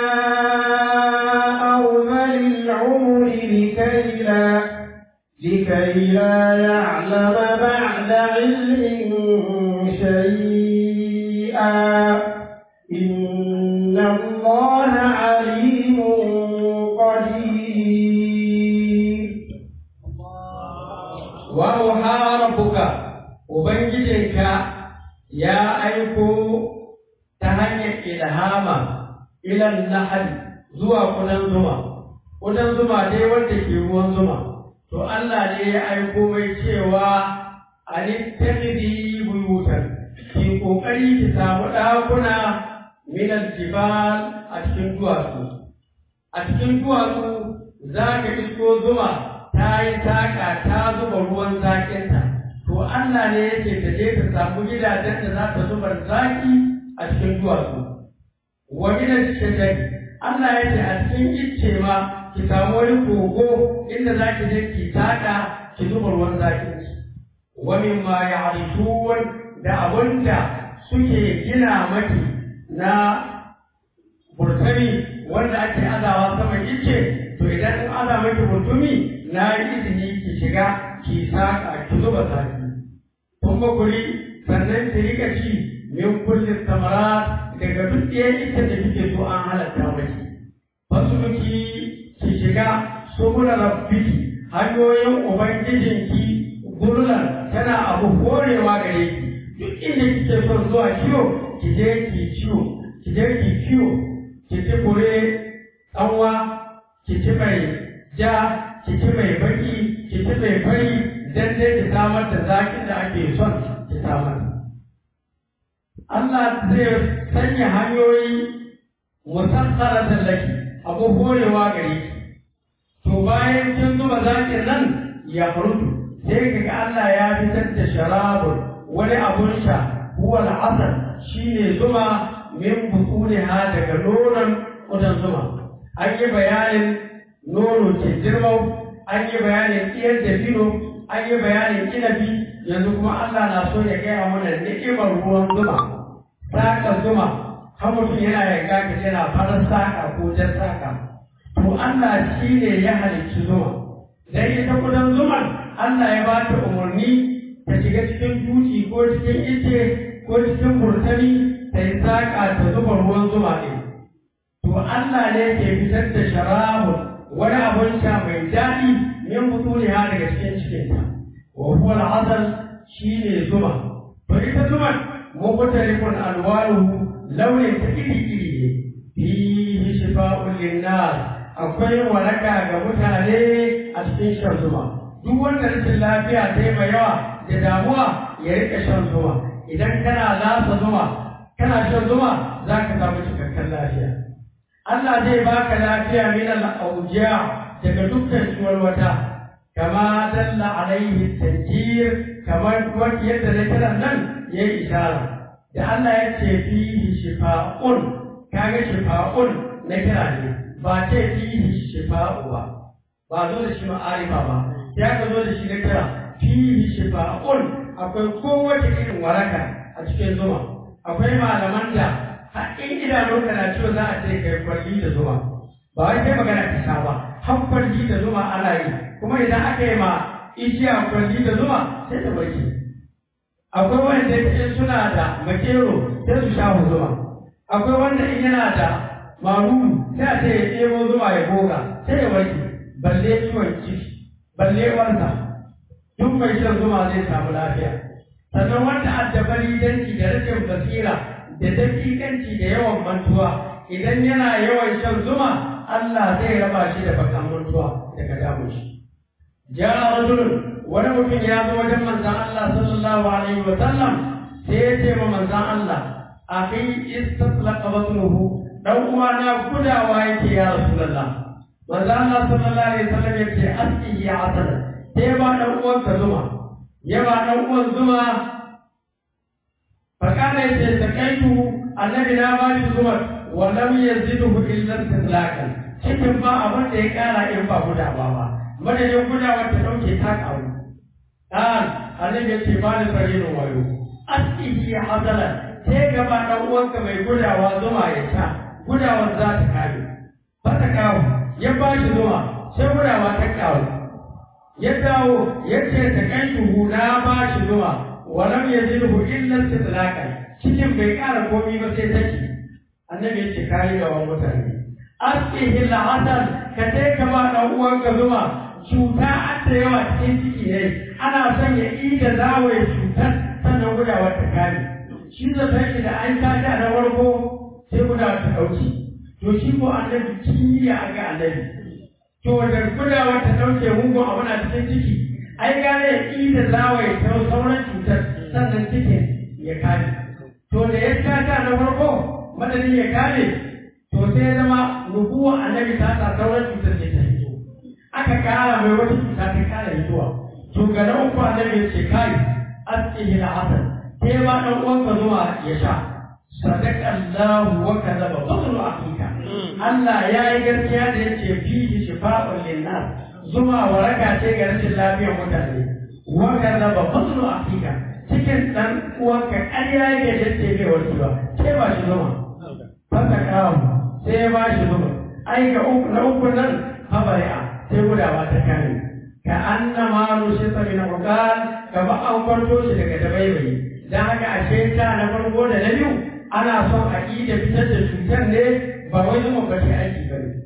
أرذل العمر لكي لا لكي لا يعلم بعد علم شيئا إن الله عليم قدير wa rabbuka ubangijinka ya aiko ta hanyar ilhama ilan nahal zuwa kudan zuma kudan zuma dai wanda ke ruwan zuma to Allah ne ya aiko mai cewa alittakhidi buyutan ki kokari ki samu ɗakuna minal jibal a cikin duwatsu a cikin duwatsu za ka isko zuma ta yi taka ta zuba ruwan zaƙinta to Allah ne yake ta je ta samu gidajen da za ta zuba zaki a cikin duwatsu wa gidan shajari Allah ya ce a cikin icce ma ki samu wani kogo inda za ki je ki taka ki zuba ruwan zaƙin ki wa mimma ya'rifun da abunda suke gina maki na burtani wanda ake azawa saman icce to idan in aza maki burtumi na yi izini ki shiga ki saka ki zuba saki kun ba kuri sannan ki rika ci min kulli samarat daga duk ɗayan ita da kike so an halatta maki fasuluki ki shiga subula rabbiki hanyoyin ubangijinki gurlan tana abu horewa gare ki duk inda kike son zuwa kiwo ki je ki ciwo ki je ki kiwo ki ci kure tsanwa ki ci mai ja ki ci mai baki ki ci mai fari dan dai ki samar da zakin da ake son ki samar Allah zai sanya hanyoyi musassara laki abu horewa gare ki to bayan kin zuba zakin nan ya farutu sai kaga Allah ya fitar da sharabun wani abun sha huwa al'asal shine zuma min butuniha daga nonon kudan zuma an yi bayanin nono ke girmau an yi bayanin iyar da fino an yi bayanin inabi yanzu kuma Allah na so ya gaya mana ni'imar ruwan zuma saka zuma har mutum yana yanka ka yana farar saka ko jan saka to Allah shi ne ya halicci zuma dan ita kudan zuman Allah ya ba ta umarni ta shiga cikin duci ko cikin ice ko cikin burtani ta yi saƙa ta zuba ruwan zuma ne. To Allah ne ke fitar da sharabu wani abun sha mai daɗi min fituli ha daga cikin cikinta. Wa huwa al-asal shi ne zuma. To ita zuman mukhtalifun alwanuhu launin ta iri-iri ne. Fihi shifa'un linnas akwai waraka ga mutane a cikin shan zuma. Duk wanda rashin lafiya ta yi mai yawa da damuwa ya rika shan zuma. Idan kana lasa zuma kana shan zuma za ka samu cikakken lafiya. Allah zai baka lafiya min al-awjiya daga dukkan ciwon wata kama dalla alaihi tanjir kamar wanda yadda na kiran nan ya yi ishara da Allah ya ce fihi shifa'un kaga shifa'un na kira ne ba ce fihi shifa'u ba ba zo da shi ma'arifa ba sai aka zo da shi na kira fihi shifa'un akwai kowace irin waraka a cikin zuma akwai malaman da har in idanunka na ciwo za a ce kai kwalli da zuma ba wai kai magana ka sha ba har kwalli da zuma ana yi kuma idan aka yi ma igiya kwalli da zuma sai ta barke akwai wanda in suna da makero sai su sha zuma akwai wanda in yana da maruru sai a ce ya ɗebo zuma ya goga sai ya warke balle ciwon ciki balle wanda duk mai shan zuma zai samu lafiya sannan wanda addabari danki da rashin basira da dakikanci da yawan mantuwa idan yana yawan shan zuma Allah zai raba shi da bakan mantuwa daga damu shi ja rajulun wani mutum ya zo wajen manzon Allah sallallahu alaihi wa sallam sai ya ce ma manzon Allah akhi istatlaqa batnuhu dan uwa na gudawa yake ya rasulullah manzon Allah sallallahu alaihi wa sallam ya ce aski ya asala sai ba dan uwan ka zuma ya ba dan uwan zuma fakana yace sakaitu annabi na ba shi zuma wa lam yazidhu illa istilakan cikin ba abin da ya kara in ba gudawa ba madadin gudawa ta dauke ta kawo dan annabi yace ba ni sarinin wayo aski ya asala sai gaba dan uwanka mai gudawa zuma ya sha gudawar za ta kare fata kawo ya ba shi zuma sai gudawa ta kawo ya dawo ya ce ta kai tuhu na ba shi zuwa walam ya zirhu illa sitlaka cikin bai ƙara komi ba sai take annabi ya ce kayi gaban mutane askihi la'atan ka sai ka ba ɗan uwanka zuma cuta an da yawa cikin ciki ne ana son ya ida zawaye cutar sannan gudawar ta kare shi zata shi da an tashi na farko sai gudawar ta ɗauki to shi ko annabi kimiyya a ga annabi to da gudawa ta ɗauke mugun abu na cikin ciki ai gane ya ƙi da zawaye ta sauran cutar sannan cikin ya kare to da ya kata na farko madadin ya kare to sai ya zama nubuwa annabi ta sa sauran cutar ne ta hito aka kara mai wata cuta ta kara hitowa to ga na uku annabi ya ce kai asihi na hasan sai ba ɗan uwanka zuwa ya sha sadaka Allah wa kadaba fadlu akika Allah ya yi gaskiya da yake fihi shifa'un linnas zuma waraka ce ga rashin lafiyar mutane wa kadaba fadlu akika cikin dan uwanka ƙarya yake da ce bai warki ba sai ba shi zuma fata kawo sai ba shi zuma ai ga uku na uku nan habari'a sai gudawa ta kare ka annama nushita min uqal kama an kwarto shi daga dabaibayi dan haka ashe ta na farko da na biyu ana son a da fitar da cutar ne ba wai zuma ba ce aiki ba ne.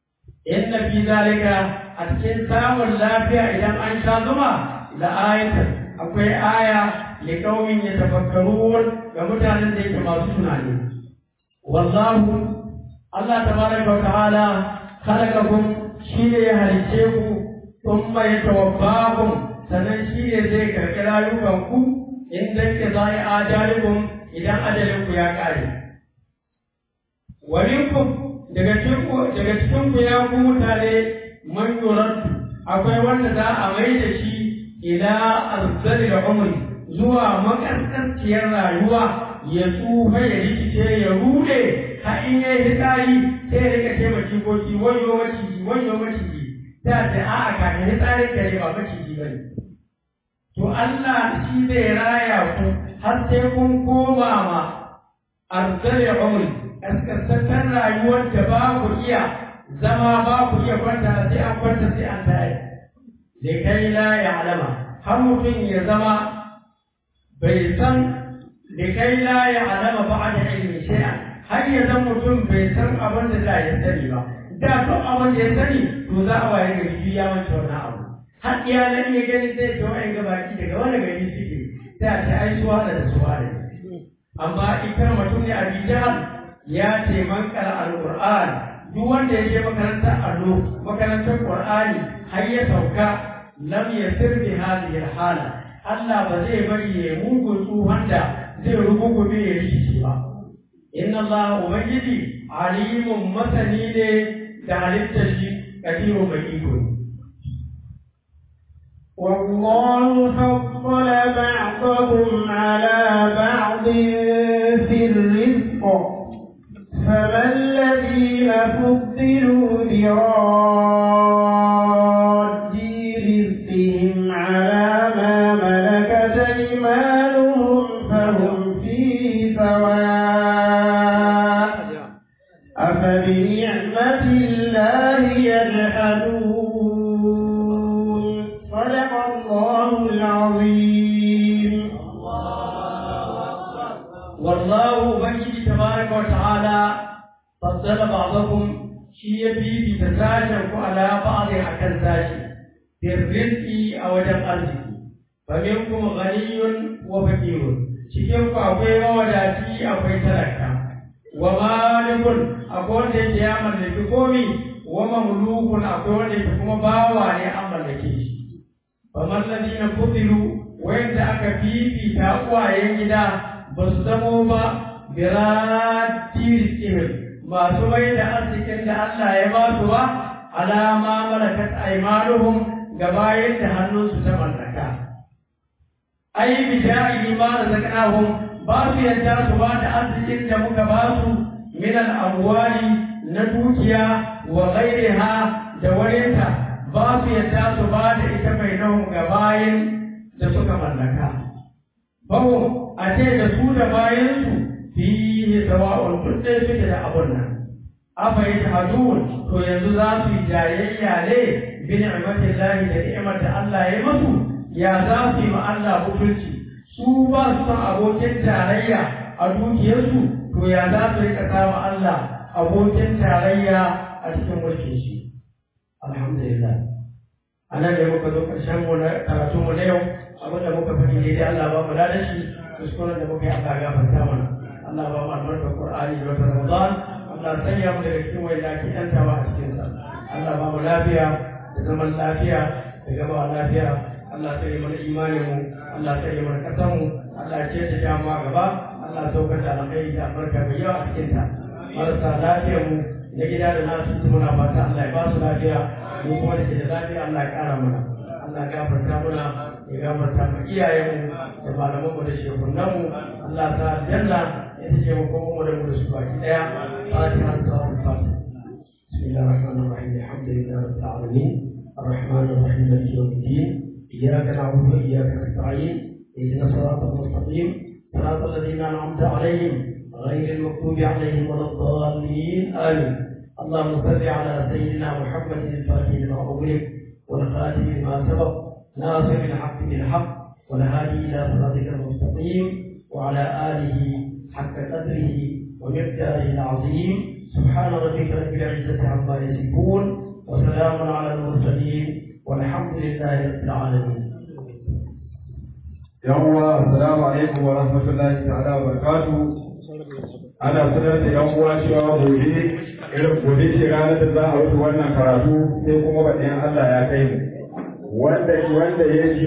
Inna fi zalika a cikin samun lafiya idan an sha zuma da ayatar akwai aya li qaumin yatafakkarun ga mutanen da yake masu tunani. Wallahu Allah tabaraka wa ta'ala khalaqakum shi ne ya halice ku thumma yatawaffakum sannan shi ne zai karɓi rayukanku in dan ke zai ajalikum idan ajalinku ya ƙare. Walinku daga cikin daga cikin ku ya ku mutane man akwai wanda za a mai da shi ila arzali da umri zuwa makaskanciyar rayuwa ya tsufa ya rikice ya rude har in ya yi hitsari sai ya rika ce macikoki wayo maciji wayo maciji ta ce a'a kafin hitsarin kare ba maciji ba ne. To Allah shi zai raya ku har sai kun koma ma arzali umri kaskantattar rayuwar da ba ku iya zama ba ku iya kwanta sai an kwanta sai an tare. Da kai la ya alama har mutum ya zama bai san da kai la ya alama ba da ilmi shay'an har ya zama mutum bai san abin da da ya sani ba. Da duk abin da ya sani to za a waye gari biyu ya manta wannan abu. har iyalan ya gani zai ce wa'in gabaki daga wani gari suke sai a ce ai suwa da suwa ne amma ita mutum ne a bijal ya ce man kara alquran duk wanda ya je makarantar allo makarantar qur'ani har ya sauka lam yasir bi hadhihi hala Allah ba zai bari ya mugun tsohon da zai rubugume ya rikici ba inna Allah ubangiji alimun masani ne da halittar shi kadirun mai iko ne والله فضل بعضهم على بعض في الرزق فما الذين فضلوا براد wallahu ubangiji tabaraka wa ta'ala faddala ba'dakum shi ya bibi ta sashen ku ala ba'dhi akan sashi birrizqi a wajen arziki fa minkum ghaniyun wa faqirun cikin ku akwai mawadaci akwai talaka wa malikun akwai wanda yake ya mallaki komi wa mamlukun akwai wanda yake kuma bawa ne an mallake shi fa man ladina futilu wanda aka fifita uwayen gida ba su zamo ba birati rizqihim masu mai da arzikin da Allah ya ba su ba alama malakat aymanuhum gabayin da hannunsu ta mallaka ai bi ja'i ma razaqnahum ba su yadda su ba da arzikin da muka ba su min al-amwali na dukiya wa ghairiha da warinta ba su yadda su ba da ita mai nahun gabayin da suka mallaka bawo a ce da su da bayansu fihi sawa'un duk ɗaya suke da abun nan afa yi tahadun to yanzu za su yi jayayya ne bi ni'matin lahi da ni'mar da Allah ya masu ya za su yi ma Allah mutunci su ba su son abokin tarayya a dukiyarsu to ya za su rika samu Allah abokin tarayya a cikin mulkin shi alhamdulillah anan da muka zo ƙarshen mu na karatun mu na yau abin da muka faɗi daidai Allah ba mu da shi kuskuren da muka yi Allah gafarta mana Allah ba mu albarka Qur'ani da wata Ramadan Allah sanya mu daga cikin wanda ake yantawa a cikin sa Allah ba mu lafiya da zaman lafiya da gaba lafiya Allah sai mana imanin mu Allah sai mana kasan mu Allah ya ce ta jama'a gaba Allah saukar da alkhairi da albarka mai yawa a cikin ta marasa lafiyar mu na gida da nasu muna fata Allah ya ba su lafiya mu kuma da ke da lafiya Allah ya kara mana Allah ya gafarta mana ya gafarta ma iyayenmu da malamanmu da shehunanmu Allah ta aljanna ya tace mu kuma mu da mu da su baki daya fatiha ta fatiha بسم الله الرحمن الرحيم الحمد لله رب العالمين الرحمن الرحيم مالك يوم الدين اياك نعبد واياك نستعين اهدنا الصراط المستقيم صراط الذين انعمت عليهم غير المغضوب عليهم ولا الضالين امين اللهم صل على سيدنا محمد الفاتح لما اغلق والخاتم لما سبق ناصر الحق بالحق والهادي الى صراطك المستقيم وعلى اله حق قدره ومقداره العظيم سبحان ربك رب العزه عما يصفون وسلام على المرسلين والحمد لله رب العالمين yawwa assalamu alaikum wa rahmatullahi ta'ala wa barakatuh ana sanar da yan uwa cewa gobe irin gobe ce ranar da za a rufe wannan karatu sai kuma baɗin Allah ya kai mu wanda wanda ya ji